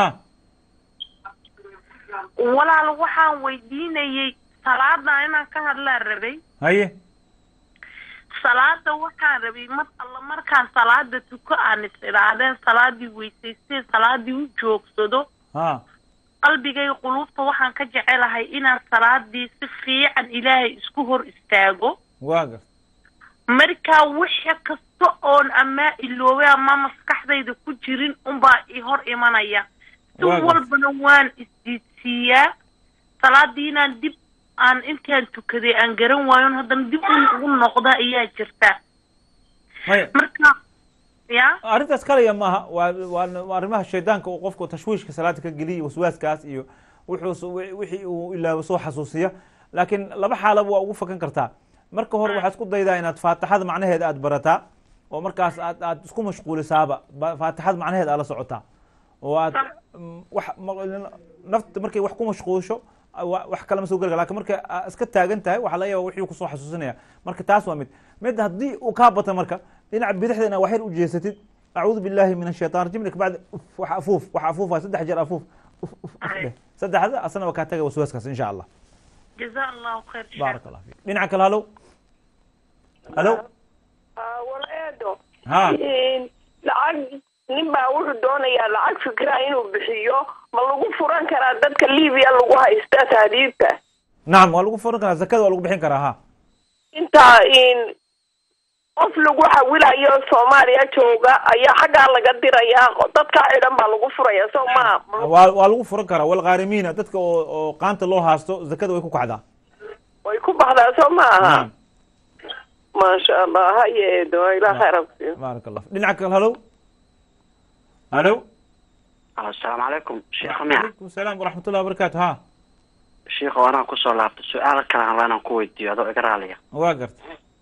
Speaker 2: walaal waxaan weydiinayey salaada inaan ka hadlaan rabay
Speaker 1: haye
Speaker 2: salaada waxaan rabay mar alla markaan salaada tuko aan is idhaahdeen salaadii weysaystee salaadii u joogsado
Speaker 1: ha
Speaker 2: qalbigay quluubta waxaan ka jecelahay inaan salaadii si fiican ilaahay isku hor istaago
Speaker 1: waa gar
Speaker 2: markaa wixii kasta oon amaa iloobay ama maskaxdayda ku jirin unbaa i hor imanaya si
Speaker 1: Waa gartay.
Speaker 2: walbana waan isdiidsiiyaa salaadii inaan dib aan intaan tukaday aan garan waayon haddana dib un ugu noqda ayaa jirta
Speaker 1: maya
Speaker 2: marka ya
Speaker 1: arrintaas kalaya maaha waa waa waa arrimaha shaydaanka uu qofku tashwiishka salaada ka geliya waswaaskaas iyo wuxuu s- wi- wixii uu ilaabo soo xasuusiya laakiin laba xaalaba waa ugu fakan kartaa marka hore waxaad isku daydaa inaad faatixada macnaheeda aad barataa oo markaas aad aad isku mashquulisaaba ba- faatixada macnaheeda aad la socotaa oo aad mm, wax ma- nafta markay wax ku mashquulsho wa- wax kale ma soo gelga lakin marka aa iska taagan tahay waxaa laga yaaba wixii kusoo xasuusinaya marka taas waa mid mid haddii uu kaa bata marka dhinaca bidixda inaad waxyar u jeesatid acuudu billahi min ashaitan rajim lak bacdi uf, wax afuuf wax afuufa saddex jeer afuuf uf, uf, uf dheh. saddexda asna waa kaa taga waswaaskaas insha allah
Speaker 2: jazaa allahu khayr sheekh.
Speaker 1: baarak allah fiik dhinaca kale halow halo
Speaker 6: wala eedo
Speaker 1: ha
Speaker 6: lacag nin baa wuxuu doonayaa lacag fikra inuu bixiyo ma lagu furan karaa dadka libiya lagu haysta tahdiidka
Speaker 1: nacam waa lagu furan karaa zakada waa lagu bixin karaa ha
Speaker 6: inta in qof lagu xawilayo soomaaliya jooga ayaa xaggaa laga dirayaa dadka xidhan baa lagu furaya soo maa
Speaker 1: waa waa lagu furan karaa walqaarimiina dadka oo oo qaanta loo haasto zakada way ku kacdaa
Speaker 6: way ku baxdaa soo ma aha
Speaker 1: nacam
Speaker 6: maasha allah haye eedo ilaa khayra kusiiyo
Speaker 1: baarak allah dhinaca kale halow halo
Speaker 4: asalaamu calaykum sheekh miya
Speaker 1: calaykum salaam waraxmat ullahi wabarakaatu ha
Speaker 4: sheekh anaa kusoo laabtay su-aal kale aan rabaa inaan ku weydiiyo adoo iga raaliya
Speaker 1: waa garta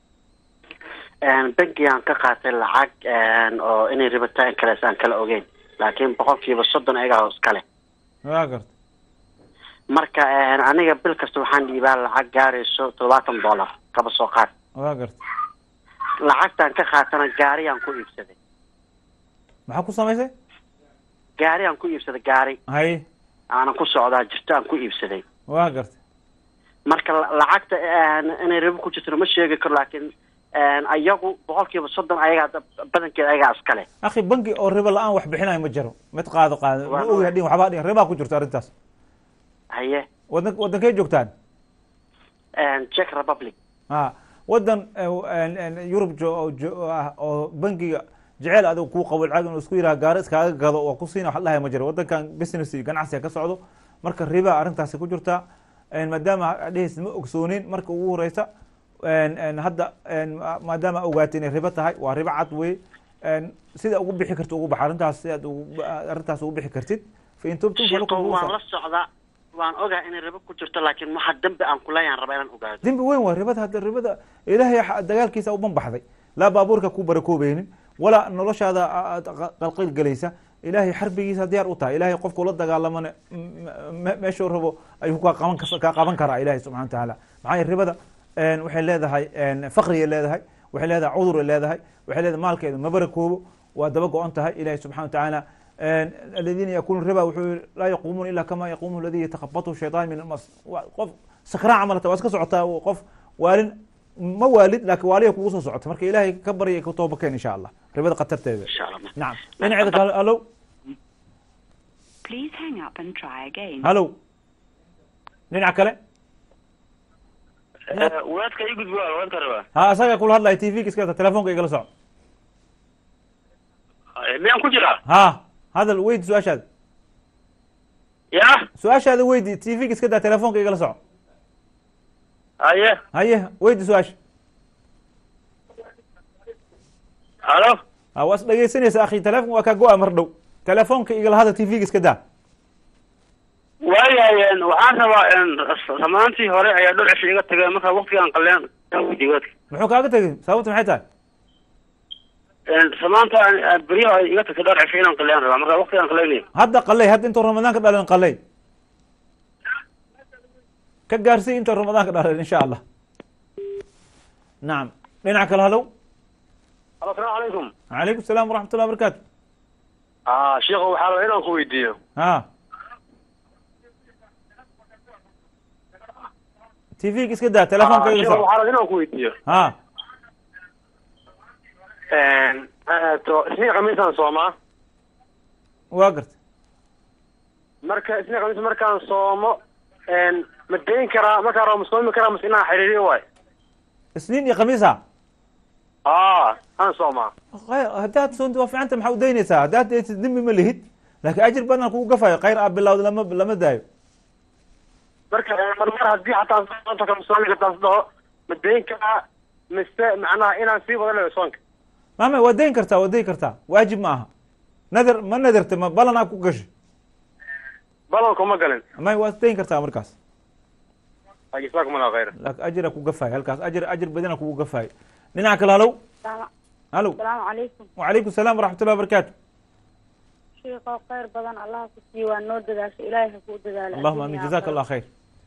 Speaker 4: bangigaan ka qaatay lacag oo inay ribataa in kalees aan kala ogeyn laakiin boqolkiiba soddon ayagaa iskale
Speaker 1: waa garta
Speaker 4: marka aniga bil kasta waxaan dhiibaa lacag gaarayso toddobaatan dollar kaba soo qaad
Speaker 1: waa garta
Speaker 4: lacagtaan ka qaatana gaariyaan ku iibsaday
Speaker 1: maxaa ku samaysay
Speaker 4: gaariyaan ku iibsaday gaari
Speaker 1: hay
Speaker 4: aanan ku socdaa jirto aan ku iibsaday
Speaker 1: waa garta
Speaker 4: marka la- lacagta inay ribo ku jirtona ma sheegi karo laakiin ayagu boqolkiiba soddon ayagaa da- badankeeda ayagaa iskale
Speaker 1: akhi bangi oo ribo la-aan wax bixinayo ma jiro mid qaado qaado ma
Speaker 4: Waa-
Speaker 1: ogi hadhin waxbaa dhin ribaa ku jirto arrintaas
Speaker 4: haye
Speaker 1: wadan wadankay joogtaan
Speaker 4: czech republic
Speaker 1: ha wadan eh, yurub jo- oo jo- ah oo bangiga jeceel adigu kuu qabo lacag inuu isku yiraha gaari iskaaga gado oo ku siina wax dhahay ma jiro wadankan business iyo ganacsiga ka socdo marka riba arrintaasi ku jirta maadaama dhehis ma ogsoonin marka ugu horeysa hadda ma- maadaama ogaatay inay ribo tahay waa ribo cad wey sida ugu bixi karta ugu bax arrintaas si aad ugu- arrintaas ugu bixi kartid fa in tubtum
Speaker 4: sheeko
Speaker 1: falakum
Speaker 4: waan
Speaker 1: ru'uusa-
Speaker 4: la socdaa waan ogahay inay ribo ku jirto laakiin waxa dambi aan kuleeyaan rabaa inaan ogaado
Speaker 1: dembi weyn waa ribada hadda ribada ilaahay xa- dagaalkiisa u banbaxday laa baabuurka ku barakoobaynin walaa noloshaada aad qa- qalqil gelaysa ilaahay xarbigiisa diyaar u tahay ilaahay qofku la dagaalamana m- me- meeshuu rabo ayuu kaa qaban kas- kaa qaban karaa ilaahay subxana watacaala maxaa yeele ribada een, waxay leedahay een, faqriyay leedahay waxay leedahay cuduray leedahay waxay leedahay maalkeedu ma barakoobo waa daba go-an tahay ilaahay subxana watacaala aladiina yakulun riba wuxuu yihi laa yaquumuuna ila kama yaquumu aladi yatakabatu shaytaan min almas Waa qof sakraan camalata waa iska socotaa qof waalin ma waalid laakiin waaliya kugu soo socota marka ilaahay ka baryay ku toobakeen insha allah ribada khatarteeda
Speaker 4: insha allah
Speaker 1: nacam dhinaceeda kale halow
Speaker 10: Please hang up and try again.
Speaker 1: halow dhinaca kale
Speaker 11: wadaadka ii gudbo wadaadka rabaa
Speaker 1: ha asaga kula hadlaya t v iska telefonka igala soco
Speaker 11: miyaan ku jiraa
Speaker 1: ha hadal weydi su-aashaada
Speaker 11: ya
Speaker 1: su-aashaada weydi t v iska daa telefonka igala soco
Speaker 11: haye
Speaker 1: haye weydi su-aasha
Speaker 11: halo
Speaker 1: ha waa is dhegeysanaysa akhi telefonka waa kaa go-a mar dhow telefonka igala hadal t v iska daa
Speaker 11: waayahay waxaan rabaa samaantii hore ayaa dhul cisho iga tageen marka waktigaan qaleen wadaadka
Speaker 1: muxuu kaaga tegay sababta maxay tahay
Speaker 11: samaanta beryaha ay iga tagtay dhowr cisho inaan qaleen rabaa marka waktigaan qalaynayo
Speaker 1: hadda qalay hadda intuu ramadaanka dhalan qalay ka gaarsii intuu ramadaanka dhalan insha allah nacam dhinaca kale halow
Speaker 11: asalaamu calaykum
Speaker 1: calaykum salaam waraxmat ullah barakaatu
Speaker 11: ah sheekhu waxaa rabaa inaan ku weydiiyo
Speaker 1: ha t v iska daa telefonka igala
Speaker 11: sheekhu
Speaker 1: soco
Speaker 11: waxaa rabaa inaan ku weydiiyo
Speaker 1: ha
Speaker 11: to isniin khamiisaan soomaa
Speaker 1: waa garta
Speaker 11: marka isniin khamiis markaan soomo ma dayn karaa markaan rabo ma soomi karaa mase inaan xiriiriyo waay
Speaker 1: isniin iyo khamiisa
Speaker 11: aa aan soomaa
Speaker 1: khayr haddaad soonti waa fiicanta maxaa u daynaysaa haddaad daysid dembi ma lihid laakiin ajir badan kugu gafayo khayr aa bilawda lama lama daayo
Speaker 11: marka mar mar haddii xataa soonta kama soomi kartaas dhaho ma dayn karaa mise macnaha inaan sii wada leeyo soonka
Speaker 1: mama waa dayn kartaa waa dayn kartaa waajib ma aha nadar ma nadarta ma balan aa ku gashay
Speaker 11: balanku ma galin
Speaker 1: may waa dayn kartaa markaas
Speaker 11: jazakum allah khayra
Speaker 1: laakiin ajira ku gafaay halkaas ajir ajir badina kugu gafaay dhinaca kale halow halow
Speaker 10: asalaamu calaykum
Speaker 1: wacalaykum salaam waraxmatullahi wabarakaatu
Speaker 10: shiiqoo khayr badan allah ku siiyo waa noo dadaasho ilaahay ha kuu dadaalo
Speaker 1: allahuma amin jazaka allah khayr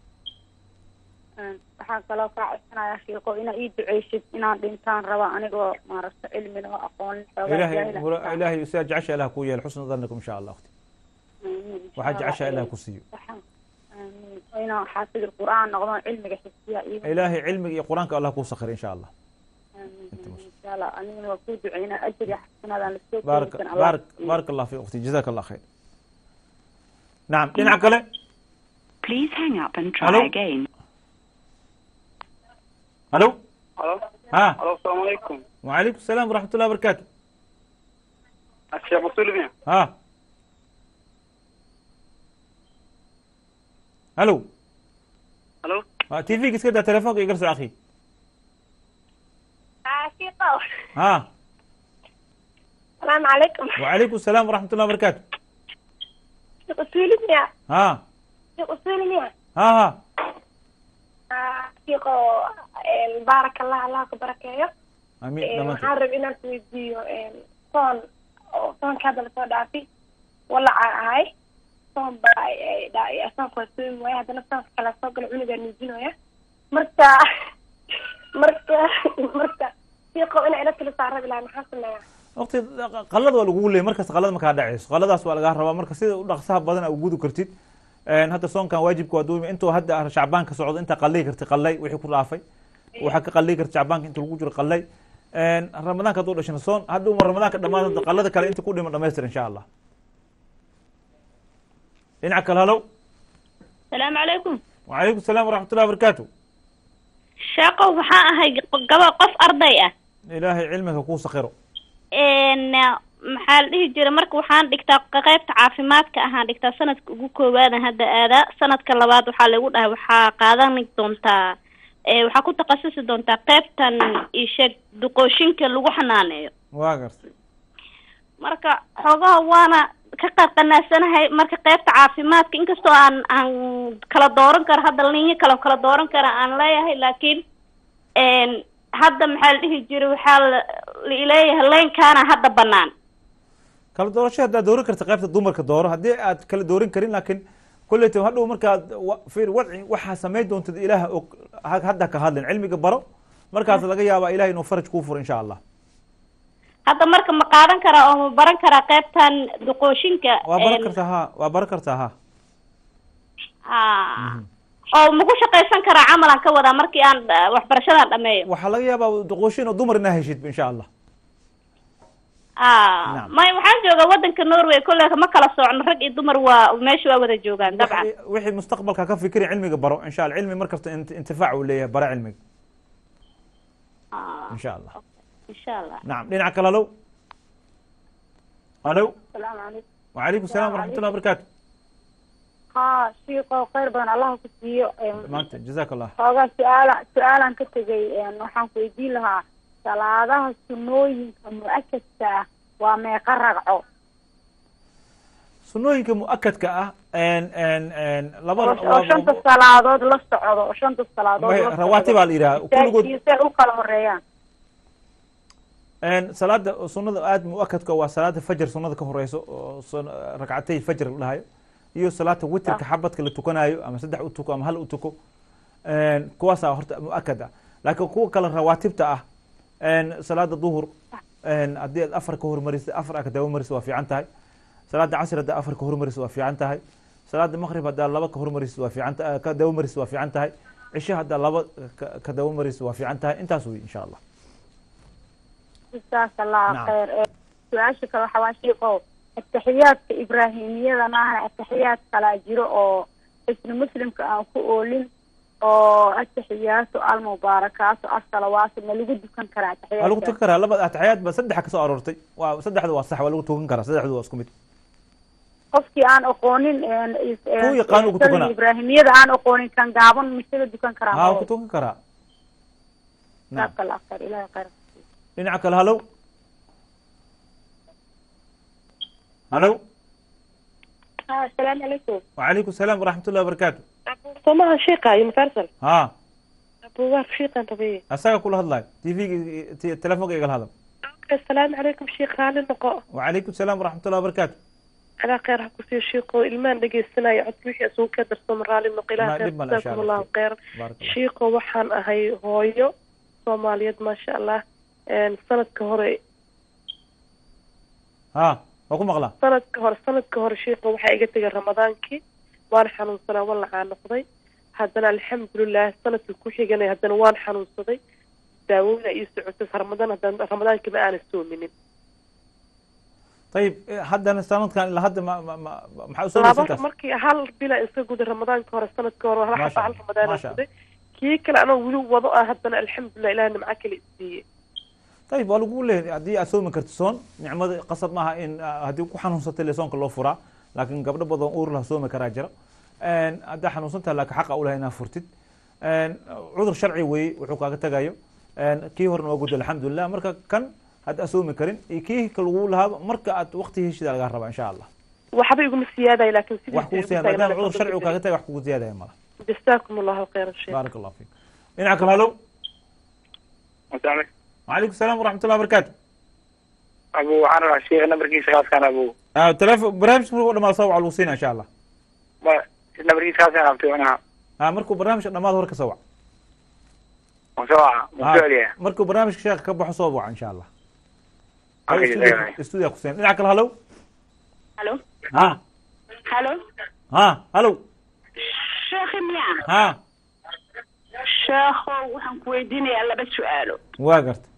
Speaker 10: waxaa kaloo kaa codsanayaa shiiqo inaa ii duceysid inaan dhintaan raba anigoo maaragta cilmina oo aqoonin xoogaa
Speaker 1: ilaahay
Speaker 10: jaahil ah.
Speaker 1: hura- ilaahay sidaa jecesha ilaah kuu yeelo xusna dhannikum insha allah waqti
Speaker 10: Amiin. Insha
Speaker 1: waxaa jecesha
Speaker 10: Allah.
Speaker 1: ilaah ku siiyo
Speaker 10: Waxaan- amiin. oo inaan xaafid qur'aan noqdo cilmiga xifdiya iyo
Speaker 1: ilaahay cilmiga iyo qur-aanka allah kuu sakir insha allah
Speaker 10: insha allah aniguna waa kuu duceynaa ajir iyo xasanaadaan lasoo
Speaker 1: baarak
Speaker 10: koobi karin Allah
Speaker 1: baarak
Speaker 10: siiyo.
Speaker 1: baarak allah fi waqti jazaka allah khayr nacam dhinaca kale
Speaker 12: Please hang up and try
Speaker 1: Hello?
Speaker 12: again.
Speaker 1: halo
Speaker 7: halo
Speaker 1: ha
Speaker 7: halo asalaamu calaykum
Speaker 1: wacalaykum salaam waraxmatullahi wabarakaatu
Speaker 7: sheekh musulimiya
Speaker 1: ha halo
Speaker 7: halo
Speaker 1: ha t v-ga iska daa telefoonka igar soo akhi
Speaker 6: shiiqo
Speaker 1: ha
Speaker 6: salaamu calaykum
Speaker 1: wacalaykum salaam waraxmatullahi wabarakaatu
Speaker 6: shiiq usuulimiya
Speaker 1: ha
Speaker 6: shiiq usuulimiya
Speaker 1: ha ha
Speaker 6: shiiqo baaraka allah allah ku barakeeyo
Speaker 1: amiin
Speaker 6: Een,
Speaker 1: dhamaanteed
Speaker 6: waxaan rabay inaan ku weydiiyo een, soon oo soonka hadda lasoo dhaafi walaca ahay soon baa ay- ay dha- ay soonka waa soomi waaya haddana soonka kale soo gala cunugaa nuujinaya marka marka marka shiiqo inaa ila tala saa rabi lahay maxaa sameeyaa
Speaker 1: waqti qalada waa lagugu leeyay markasta qalada makaa dhacayso qaladaas waa lagaa rabaa marka sida u dhaqsaha badan a ugudu kartid Een, hadda soonkan waajibka waa duumi intuu hadda shacbaanka socdo intaa qallay karti qallay wixii ku dhaafay waxaa ka qallay karti shacbaanka inta lagu jiro qallay Een, ramadaanka hadduu dhashana soon hadda uma ramadaanka dhamaad qallada kale inta ku dhima dhamaystir insha allah dhinaca kale halow
Speaker 13: salaamu calaykum
Speaker 1: wacalaykum salaam waraxmatullahi wabarakaatu
Speaker 13: sheeqow waxaa ahay gaba qof arday ah
Speaker 1: ilaahay cilmiga kuu sakiro
Speaker 13: n maxaa la dhihi jira marka waxaan dhigtaa qaybta caafimaadka ahaan dhigtaa sanadka ugu koowaadan hadda aadaa sanadka labaad waxaa lagu dhahay waxaa qaadan doontaa e, waxaa ku takhasusi doontaa qaybtan isheeg duqooshinka lagu xanaaneeyo
Speaker 1: waa gartay
Speaker 13: marka xoogaha waana ka qarqanaasanahay marka qaybta caafimaadka inkastoo aan aan kala dooran karo hadda linyo kale kala dooran kara aan leeyahay laakiin n hadda maxaa la dhihi jira waxaa la leeyahay leynkaana hadda banaan
Speaker 1: kala doorasho haddaad dooran karta qaybta dumarka dooro haddii aad kala dooran karin laakiin kolleyta hadhow markaad wa- fiir wadci waxaa samayn doontad ilaah og ha- hadda ka hadlin cilmiga baro markaas laga yaabaa ilaah inuu faraj kuu furo insha allah
Speaker 13: hadda marka ma qaadan karaa oo ma baran karaa qaybtan duqooshinka
Speaker 1: waa baran
Speaker 13: n
Speaker 1: kartaa ha waa baran kartaa ha
Speaker 13: ha oo maku shaqaysan karaa camalan ka wadaa markii aan uh, waxbarashadan dhameeyo
Speaker 1: waxaa laga yaabaa duqooshin oo dumar inaa heshid insha allah
Speaker 13: a may waxaan joogaa wadanka norway kolle ma kala soocno rag iyo dumar waa meesha waa wada joogaan dabcan
Speaker 1: wixii mustaqbalka ka fikiri cilmiga baro insha allah cilmi markasta int- intifaac uu leeyahay bara cilmiga insha allah
Speaker 13: insha allah
Speaker 1: nacam dhinaca kale halow halow
Speaker 10: salaamu calaykum
Speaker 1: wacalaykum salaam waraxmatullahi wabarakaatu
Speaker 10: haa shiiqoo khayr badan allah ku siiyo Een,
Speaker 1: maanta jazaka allah
Speaker 10: xoogaa su-aala su-aalaan ka tegay een, waxaan ku weydiin lahaa salaadaha sunooyinka mu-akadka ah waa meeqa ragco
Speaker 1: sunooyinka mu-akadka ah n n n laba
Speaker 10: oo oo shanta salaadood la socdo oo shanta salaadood la socdo.
Speaker 1: rawaati baa la yidhaha kulligood
Speaker 10: Iyo say u kala horeeyaan
Speaker 1: n salaada sunada aad mu-akadka waa salaada fajr sunada ka horeyso oo sun- ragcatay fajr la dhahayo iyo salaata witrka xabadka la tukanayo ama saddex u tuko ama hal u tuko n kuwaasaa horta mu-akad ah laakiin kuwa kale rawaatibta ah n salaada duhur n haddii aad afar ka hormarisid afar ka daba marisid waa fiican tahay salaada casr haddaa afar ka hormarisid waa fiican tahay salaada maqrib haddaa laba ka hormarisid waa fiican ta- ka daba marisid waa fiican tahay cisho haddaa laba ka- ka daba marisid waa fiican tahay intaas wey insha allah
Speaker 10: jazaaka allah
Speaker 1: Nacam.
Speaker 10: khayr Ee, su-aasha kale waxaa waa shiiqow ataxiyaadka ibraahimiyada maaha ataxiyaad kalaa jiro oo isna muslimka aan ku oolin oo ataxiyaatu almubaarakaatu asalawaatu ma lagu dukan karaa
Speaker 1: waa lagu
Speaker 10: ataxiyaadka
Speaker 1: tukan karaa laba ataxiyaad ba saddexa kasoo aroortay waa saddexda waa sax waa lagu tukan karaa saddexdu waa isku mid
Speaker 10: qofkii aan aqoonin een, is- een,
Speaker 1: Kuwa yaqaan uu ku
Speaker 10: salli
Speaker 1: tukanaa.
Speaker 10: ibraahimiyada aan aqoonin kan gaaban misaga dukan karaa
Speaker 1: ha waa ku tukan karaa nacam
Speaker 10: jazaaka allah khayr ilahi khayr
Speaker 1: dhinaca kale halow halow
Speaker 14: asalaamu calaykum
Speaker 1: وعليكم السلام ورحمة الله وبركاته
Speaker 14: somaha sheekha universal
Speaker 1: ها
Speaker 14: abuwaar sheekhan rabiye
Speaker 1: أساقا كل هذا تي في تلفونك يقال هذا
Speaker 14: asalaamu calaykum sheekh raali noqo
Speaker 1: وعليكم السلام ورحمة الله وبركاته
Speaker 14: alaa kheyr ha kusiiyo sheekho ilmaan dhegeysanaya codka wixii isugu ka darsamo raali noqo ilaa
Speaker 1: Ma
Speaker 14: kheyr
Speaker 1: dhib ma la, insha
Speaker 14: jasaakum
Speaker 1: Allah.
Speaker 14: allahu kheyran
Speaker 1: بارك الله
Speaker 14: sheekho waxaan ahay hooyo soomaaliyeed maasha allah Een, sanadka hore
Speaker 1: ها وكم مغلا
Speaker 14: sanadka hore sanadka hore sheekho waxaa iga tegay ramadaankii waan xanuunsanaa waan la caanoqday haddana alxamdulilah sanadka ku xiganay haddana waan xanuunsaday daawooyina ii socotay ramadaan haddana ramadaankii ma aanan soominin
Speaker 1: طيب هذا سنة كان إلا هذا ما ما ما ما حاول
Speaker 14: laba markii hal bila iska guday ramadaanka hore sanadka hore hal
Speaker 1: ما
Speaker 14: xaba
Speaker 1: شاء
Speaker 14: hal
Speaker 1: الله
Speaker 14: ramadaan
Speaker 1: ما
Speaker 14: aan
Speaker 1: شاء
Speaker 14: guday kii kale anoo weli wado ah haddana alxamdulilah ilaah nimco kale isiiyey
Speaker 1: طيب waa lagu leeyahay haddii aad soomi karto soon nicmada qasab maaha in ah, haddii ku xanuunsatay le soonka loo furaa laakiin gabdho badan uur lah soomi karaa jira Een, haddaa xanuunsantaha laakiin xaqa u lahay inaad furtid Een, cudur sharci weeye wuxuu kaaga tagayo Een, kii horena waa gudda alxamdulilah marka kan hadda aad soomi karin iyo kii ka lagu lahaaba marka aad waqti heshida lagaa rabaa insha allah
Speaker 14: waxba iguma siyaadayo laakiin
Speaker 1: wax kugu siyaada maadaama cudur sharci uu kaaga taga wax kugu siyaadaya mala
Speaker 14: jasaakum allahu khayran sheekh
Speaker 1: baarak allah fiik dhinaca kale halo
Speaker 15: مسامح
Speaker 1: وعليكم السلام ورحمة الله وبركاته
Speaker 15: ابو waxaan rabaa sheekh nambarkiisa kaaskaan abu
Speaker 1: آه تلفون برنامج مركو دما سوى على الوصينا إن شاء الله
Speaker 15: ma nambarkiisa kaaskaan abtay anaha
Speaker 1: آه مركو برنامج دما هورك سوى
Speaker 15: musawaca musualiya
Speaker 1: مركو برنامج شيخ كبح صوبع إن شاء الله
Speaker 15: Okay,
Speaker 1: استوديو
Speaker 15: okay.
Speaker 1: استوديو حسين dhinaca kale halo
Speaker 16: halo
Speaker 1: ها
Speaker 16: halo
Speaker 1: ها halo
Speaker 16: sheekhi miya
Speaker 1: ها
Speaker 16: sheekhow waxaan ku weydiinayaa laba su-aalo
Speaker 1: waa garta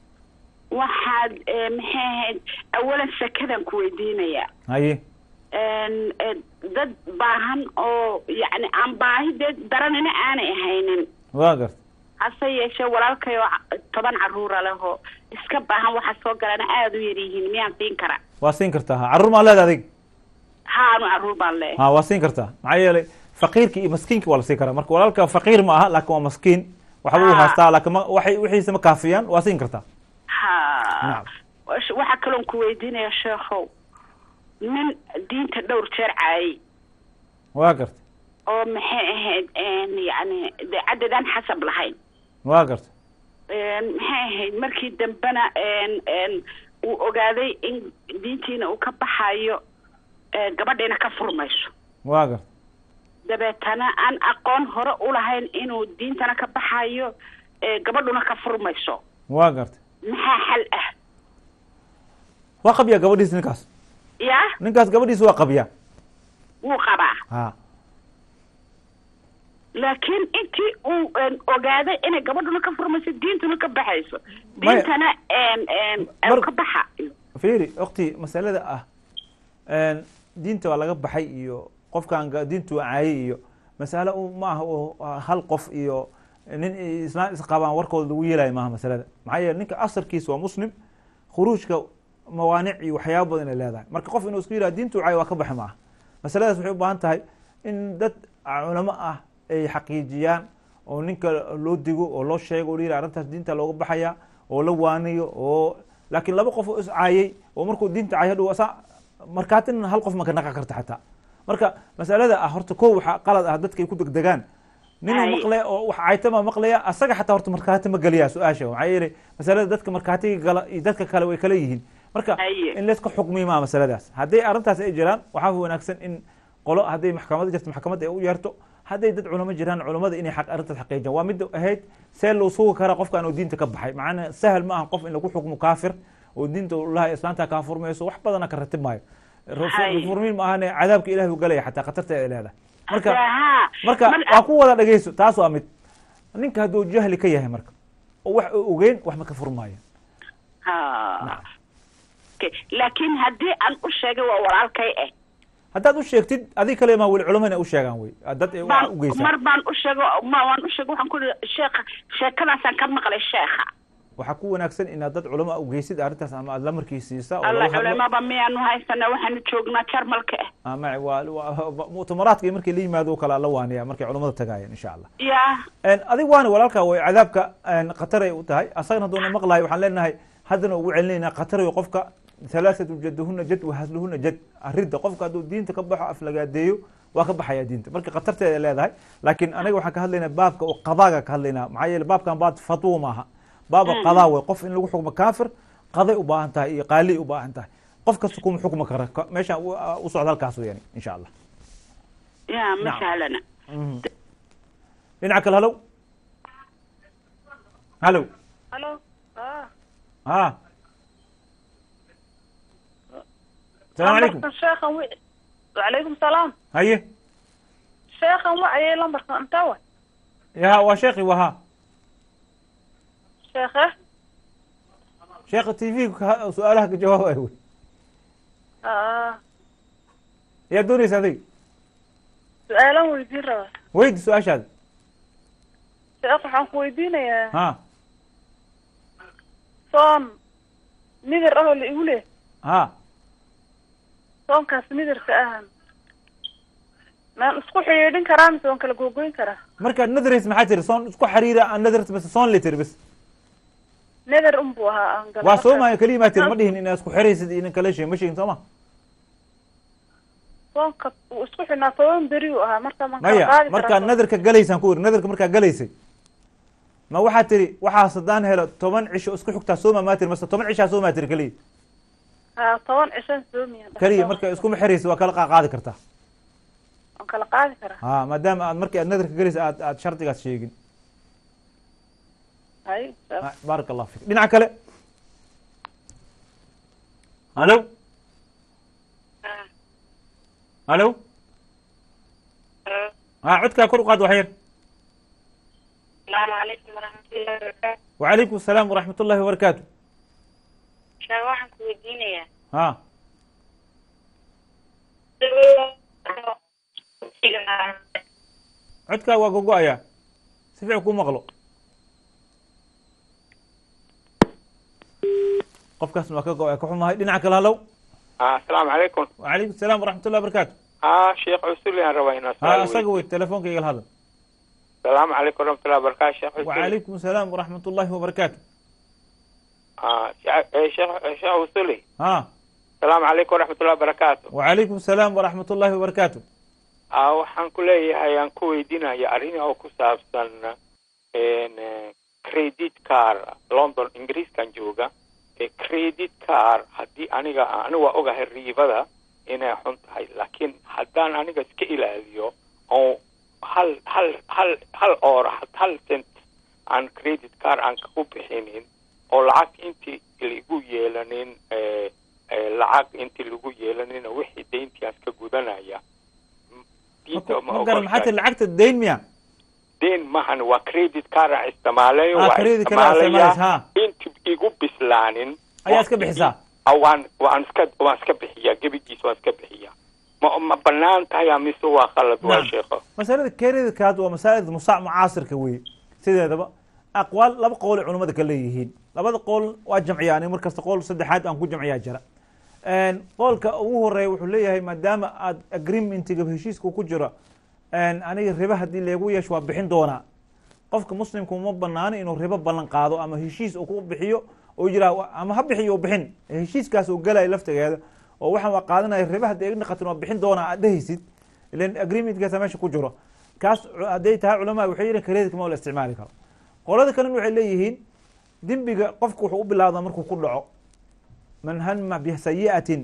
Speaker 16: waxaad eh, maxay ahayd awalan sakadan ku weydiinayaa
Speaker 1: haye
Speaker 16: Een, eh, dad baahan oo yacni aan baahi dee daranina aanay ahaynin
Speaker 1: waa garta
Speaker 16: hase yeeshee walaalkay oo ca- toban caruura lehoo iska baahan waxa soo galana aada u yar yihiin miyaan siin karaa
Speaker 1: waa siin kartaa ha carruur maa leeda adig
Speaker 16: haanu caruur baan leeyahay
Speaker 1: ha waa siin kartaa maxaa yeelay faqiirki iyo maskiinki waa la siin karaa marka walaalka faqiir ma aha laakiin waa maskiin waxba uu
Speaker 16: Ha.
Speaker 1: haystaa laakiin ma waxay wixiisa ma kaafiyaan waa siin kartaa
Speaker 16: ha
Speaker 1: nacam
Speaker 16: Wash- waxaa kaloon ku weydiinaya sheekhow nin diinta dhowr jeer caayay
Speaker 1: waa garta
Speaker 16: oo maxay ahayd een, yacni dee cadadaan xasab lahayn
Speaker 1: waa garta
Speaker 16: Een, maxay ahayd markii dambena een, een, uu ogaaday in diintiina uu ka baxayo ee, gabadhiina ka furmayso
Speaker 1: waa garta
Speaker 16: dabeetana aan aqoon hore u lahayn inuu diintana ka baxayo ee, gabadhuna ka furmayso
Speaker 1: waa garta
Speaker 16: maxaa xal ah
Speaker 1: waa qabyaa gabadhiis ninkaas
Speaker 16: ya
Speaker 1: ninkaas gabadhiis waa qabyaa
Speaker 16: wuu qabaa
Speaker 1: ha
Speaker 16: laakiin intii uu een, ogaaday inay gabadhuna ka furmayso diintuna ka baxayso
Speaker 1: Maya.
Speaker 16: diintana een, een, uu ka baxa
Speaker 1: fiiri waqti masalada ah een, diinta waa laga baxay iyo qofkan ga- diintu waa caayay iyo masale u maaha oo hal qof iyo nin islaan isqabaan warkooda lagu yeelayo maaha masalada maxaa yeele ninka asalkiisa waa muslim khuruujka mawaanic iyo waxyaaba badan ay leedahay marka qof inuu isku yidhaha diintu caay waa ka baxi maaha masaladaas waxay u baahan tahay in dad culamo ah ay xaqiijiyaan oo ninka loo digo oo loo sheego oo la yidhaha arrintaas diinta looga baxaya oo la waaniyo oo laakiin laba qof oo is caayay oo markuu diinta caay hadhow asa markaatina hal qof ma ka naqan karta xataa marka masalada ah horta kow waxaa qalad ah dadka ay ku degdegaan ninuu
Speaker 16: Hay.
Speaker 1: maqlaya oo wax caaytama maqlaya asaga xataa horta markaati ma geliyaa su-aasha maxaa yeelay masalada dadka markaatiga gala iyo dadka kale way kala yihiin marka in layska xukmiyo maa masaladaas hadday arrintaas ay jiraan waxaa wanaagsan in qolo hadday maxkamada jirto maxkamadda ay u yeerto hadday dad culamo jiraan culamada inay xaq arrintaas xaqiijiyaan waa midda ahayd see loo sugi karaa qofkan oo diinta ka baxay macana sahal ma aha qof in lagu xukmo kaafir oo diinta ulaha islaanta kaa furmayso wax badana ka ratib maayo
Speaker 16: Hay.
Speaker 1: furmiin ma ahane cadaabka ilahi u galaya xataa khatarta ay leedahay marka
Speaker 16: Haa.
Speaker 1: marka
Speaker 16: Mar-
Speaker 1: waa ku wada dhegeyso taas waa mid ninka hadduu jahli ka yahay marka oo wax uu ogeyn wax ma ka furmaayo
Speaker 16: ha Okay. laakiin haddii aan u sheegay waa walaalkay ah
Speaker 1: haddaad u sheegtid adig kale maa weli culamo inay u sheegaan wey dad ay wax u
Speaker 16: baan
Speaker 1: geysaan
Speaker 16: mar baan u sheego ma waan u sheegay waxaan ku ihi sheekha sheekadaasaan ka maqlay sheekha
Speaker 1: waxaa ku wanaagsan inaad dad culamo u geysid arrintaas ama aad lamarkii siisa oo
Speaker 16: alla
Speaker 1: laga hadlo
Speaker 16: culamaba miyaanu haysana waxaanu joognaa jarmalka ah
Speaker 1: ama waa waa- mu'tamaraadka iyo markii la yimaado oo kale la waaniya markay culamada tagaayeen insha allah
Speaker 16: ya
Speaker 1: En, adig waana walaalkaa way cadaabka en, khatar ay u tahay asagana hadduuna maqlahay waxaan leenahay haddana ugu celinaynaa khatar way qofka halaathatu jaduhuna jad wahasluhuna jad aridda qofka hadduu diinta ka baxo aflagaadeeyo waa ka baxaya diinta marka khatarteeda ay leedahay laakiin anaga waxaan ka hadlaynaa baabka oo qadaaga ka hadlaynaa maxaa yeele baabkan baab fatwo maaha baaba
Speaker 16: Mm.
Speaker 1: qadaa wey qof in lagu xukmo kaafir qaday u baahan tahay iyo qaali u baahan tahay qof kasta kuma xukmi kara Ka- meeshaan u- u socda halkaas weyaan insha allah
Speaker 16: ya ma
Speaker 1: Nacam.
Speaker 16: sahlana
Speaker 1: Mhm. dhinaca kale halow halow
Speaker 17: halo ah
Speaker 1: ha السلام عليكم
Speaker 17: lambarkan sheekhan wi wacalaykum salaam
Speaker 1: haye
Speaker 17: sheekhan wacayay lambarkan intaa wa
Speaker 1: ya waa sheekhi waha
Speaker 17: sheekhe
Speaker 1: sheekha t v su-aalaha ka jawaabaya wey
Speaker 17: ah
Speaker 1: yaa doonaysa adig
Speaker 17: su-aalan weydiin rabaa
Speaker 1: weydi su-aashaada
Speaker 17: sheekh waxaan ku weydiinayaa
Speaker 1: ha
Speaker 17: soon midir ahoo la igu leh
Speaker 1: ha
Speaker 17: soonkaas midirka ahan maan isku xidhiidhin karaa mise waan kala googoyn karaa
Speaker 1: markaad nadrays maxaa tiri soon isku xariira aan nadrt bas soon li tiri bas
Speaker 17: neder unbuu ahaa aan gala
Speaker 1: waa soomaayo keliya maa tiri ma dhihin inaad isku xiraysid iyo nin kala sheeg ma sheegin soo ma
Speaker 17: soonka uu isku xidhnaa toban beri uu ahaa marka maan kala
Speaker 1: maya
Speaker 17: qaadi
Speaker 1: markaad
Speaker 17: karaa
Speaker 1: nadarka galaysaan ku iri nadarka markaa galaysay ma waxaad tiri waxaas haddaan helo toban cisho isku xigtaa sooma maa tiri mase toban cishaa soomaa tiri keliya
Speaker 17: haa toban cishan soomiya
Speaker 1: keliya marka iskuma xiraysa waa kala qa- qaadi kartaa
Speaker 17: waan kala qaadi karaa
Speaker 1: ha maadaama aad markii aad nadarka galaysa aad aad shardigaas sheegin
Speaker 17: hay
Speaker 1: Ha, baaraka allahu fik dhinaca kale halo halo ha codkaa kor u qaad wax yar
Speaker 9: السلام عليكم ورحمة الله وبركاته
Speaker 1: وعليكم السلام ورحمة الله وبركاته
Speaker 9: شاء waxaan ku weydiinayaa
Speaker 1: ha codkaa waa gogo-ayaa si fiican kuu maqlo qofkaasna waa ka go-aya ka xumahay dhinaca kale halow
Speaker 18: asalaamu calaykum
Speaker 1: وعليكم السلام ورحمة الله وبركاته
Speaker 18: ha sheekh cusuli aan rabaa inaan
Speaker 1: ha
Speaker 18: su'aal
Speaker 1: isaga
Speaker 18: weydiiyo.
Speaker 1: wey telefoonka igala hadal
Speaker 18: asalaamu calaykum waraxmatullahi wabarakaatu sheekh cusuli
Speaker 1: وعليكم السلام ورحمة الله وبركاته
Speaker 18: Ah, sheekh eh, sheekh eh, sheekh cusuli
Speaker 1: ha
Speaker 18: asalaamu calaykum waraxmatullahi wabarakaatu
Speaker 1: وعليكم السلام ورحمة الله وبركاته
Speaker 18: Ah, waxaan ku leeyahay aan ku weydiinaya arrin oo ku saabsan en, eh, credit card london ingiriiskan jooga ee credit card haddii aniga aniga waa ogahay riibada inay xun tahay laakiin haddaan aniga iska ilaaliyo oo hal hal hal hal oor hal cent aan credit card aan ku bixinin oo lacag intii lagu yeelanin eh, eh, lacag intii lagu yeelanin wixii deyntiaas ka gudanaya diinta ma
Speaker 1: ma garan maxaa
Speaker 18: ogoshahay
Speaker 1: tiri lacagta dayn miya
Speaker 18: deen mahan waa credit card aan isticmaalayo
Speaker 1: Ah,
Speaker 18: waa
Speaker 1: credit card aad
Speaker 18: isticmaalaya
Speaker 1: isticmaalaysa,
Speaker 18: inti igu bislaanin
Speaker 1: ayaa iska bixisaa
Speaker 18: Ah, waan waan iska waan iska bixiyaa gebigiis waan iska bixiyaa ma ma banaan tahay ah, mise waa khalad waa
Speaker 1: Naam.
Speaker 18: sheekho
Speaker 1: masalada creditcard waa masalada musa mucaasirka weye sideedaba aqwaal laba qool ay culamada ka leeyihiin labada qool waa jamciya ani mar kasta qool saddexaad aan ku jamciyaa jira qoolka ugu horeeya wuxuu leeyahay maadaama aad agreementiga heshiiska ku jiro aniga riba haddii leegu yeesho waa bixin doonaa qofka muslimka uma banaano inuu ribo ballan qaado ama heshiis uu ku bixiyo oo yiraa ama ha bixiyo u bixin heshiiskaas uu galaya laftigeeda oo waxaan waa qaadanaya riba haddii igna qatin waa bixin doonaa aad dhehaysid ilan agreementkaasa meesha ku jiro kaas hadday tahay culamaa waxay yihin credit ma la isticmaali karo qolada kalena waxay leeyihiin dembiga qofka wuxuu u bilaabdaa markuu ku dhaco man hama bisayi'atin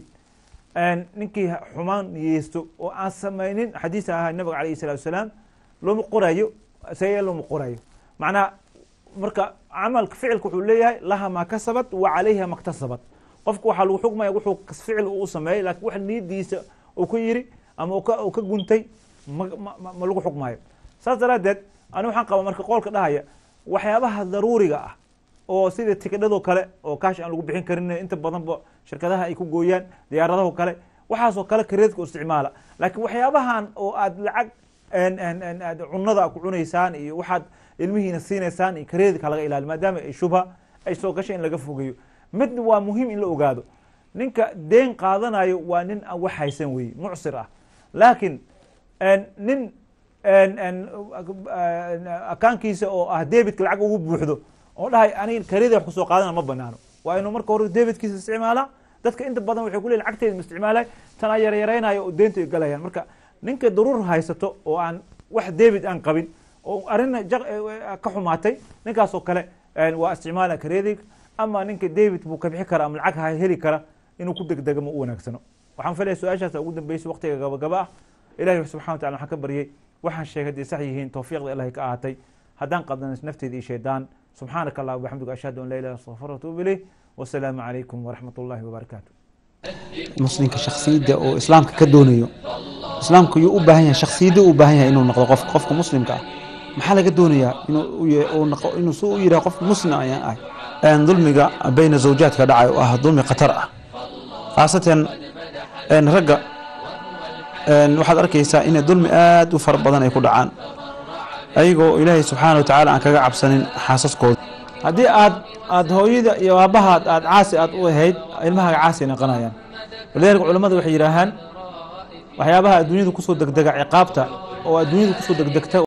Speaker 1: ninkii xumaan niyeysto oo aan samaynin xadiisa ahaa nabiga alayh salatu wasalaam looma qorayo sayi looma qorayo macnaha marka camalka ficilka wuxuu leeyahay laha maa kasabat wa calayha maktasabat qofka waxaa lagu xukmaya wuxuu ficil uu sameeyey lakin wax niyadiisa uu ka yiri ama uu ka guntay ma ma lagu xukmayo saas daraadeed ani waxaan qaba marka qoolka dhahaya waxyaabaha daruuriga ah oo sida tikidhadoo kale oo kaash aan lagu bixin karin inta badanba shirkadaha ay ku gooyaan diyaaradaho kale waxaasoo kale kareedka u isticmaala laakiin waxyaabahan oo aad lacag aad cunada ku cunaysaan iyo waxaad ilmihiina siinaysaan iyo kareedka laga ilaaliyo maadaama ay shubha ay soo gashay in laga fogeeyo midna waa muhiim in la ogaado ninka deen qaadanayo waa nin aan wax haysan weye mucsir ah laakiin nin akaankiisa oo ah debitka lacag ugu buuxdo oo dhahay aniga kareeda wax kusoo qaadana ma banaano waa inuu marka hore debitkiisa isticmaala dadka inta badan waxay ku leeyihin lacagteeda ma isticmaalay tanaa yaryaraynayo oo deynta ay galayaan marka ninka daruur haysato oo aan wax debit aan qabin oo arrin jaq- eh, ka xumaatay ninkaas oo kale eh, waa isticmaala kareedig ama ninka debit buu ka bixi kara ama lacag ha heli kara inuu ku degdega ma u wanaagsano waxaan filaya su-aashaas ugu dambeysay waqtiga gabagaba ah ilahi subxana wa tacala waxaan ka baryay waxaan sheegay hadday sax yihiin tawfiiqda ilahay ka ahaatay haddaan qadanas nafteeda iyo shaydaan subxaanaka allah waxamdiga ashhadu an laa ilaha astaqfir watuubu ilayh wasalaamu calaykum waraxmat ullahi wabarakaatu muslimka shaksiyadda oo islaamka ka doonayo islaamka yuu u baahan yahay shaksiyadda u baahan yahay inuu noqdo qof qofka muslimka ah maxaa laga doonayaa inuu u ya- uu noqo- inuu si u yidhaha qof muslim ayaan ahay Een, dulmiga bayna zawjaadka dhacay oo ah dulmi khatar ah khaasatan een, ragga een, waxaad arkaysaa inay dulmi aad u fara badan ay ku dhacaan ayagoo ilaahay subxaana wa tacaala aan kaga cabsanin xaasaskooda haddii aad aad hooyada iyo aabahaad aad caasi aad u ahayd ilmahaaga caasi ay noqonayaan walidaalika culimmadu waxay yidhaahaan waxyaabaha adduunyada kusoo degdega ciqaabta oo adduunyada kusoo degdegta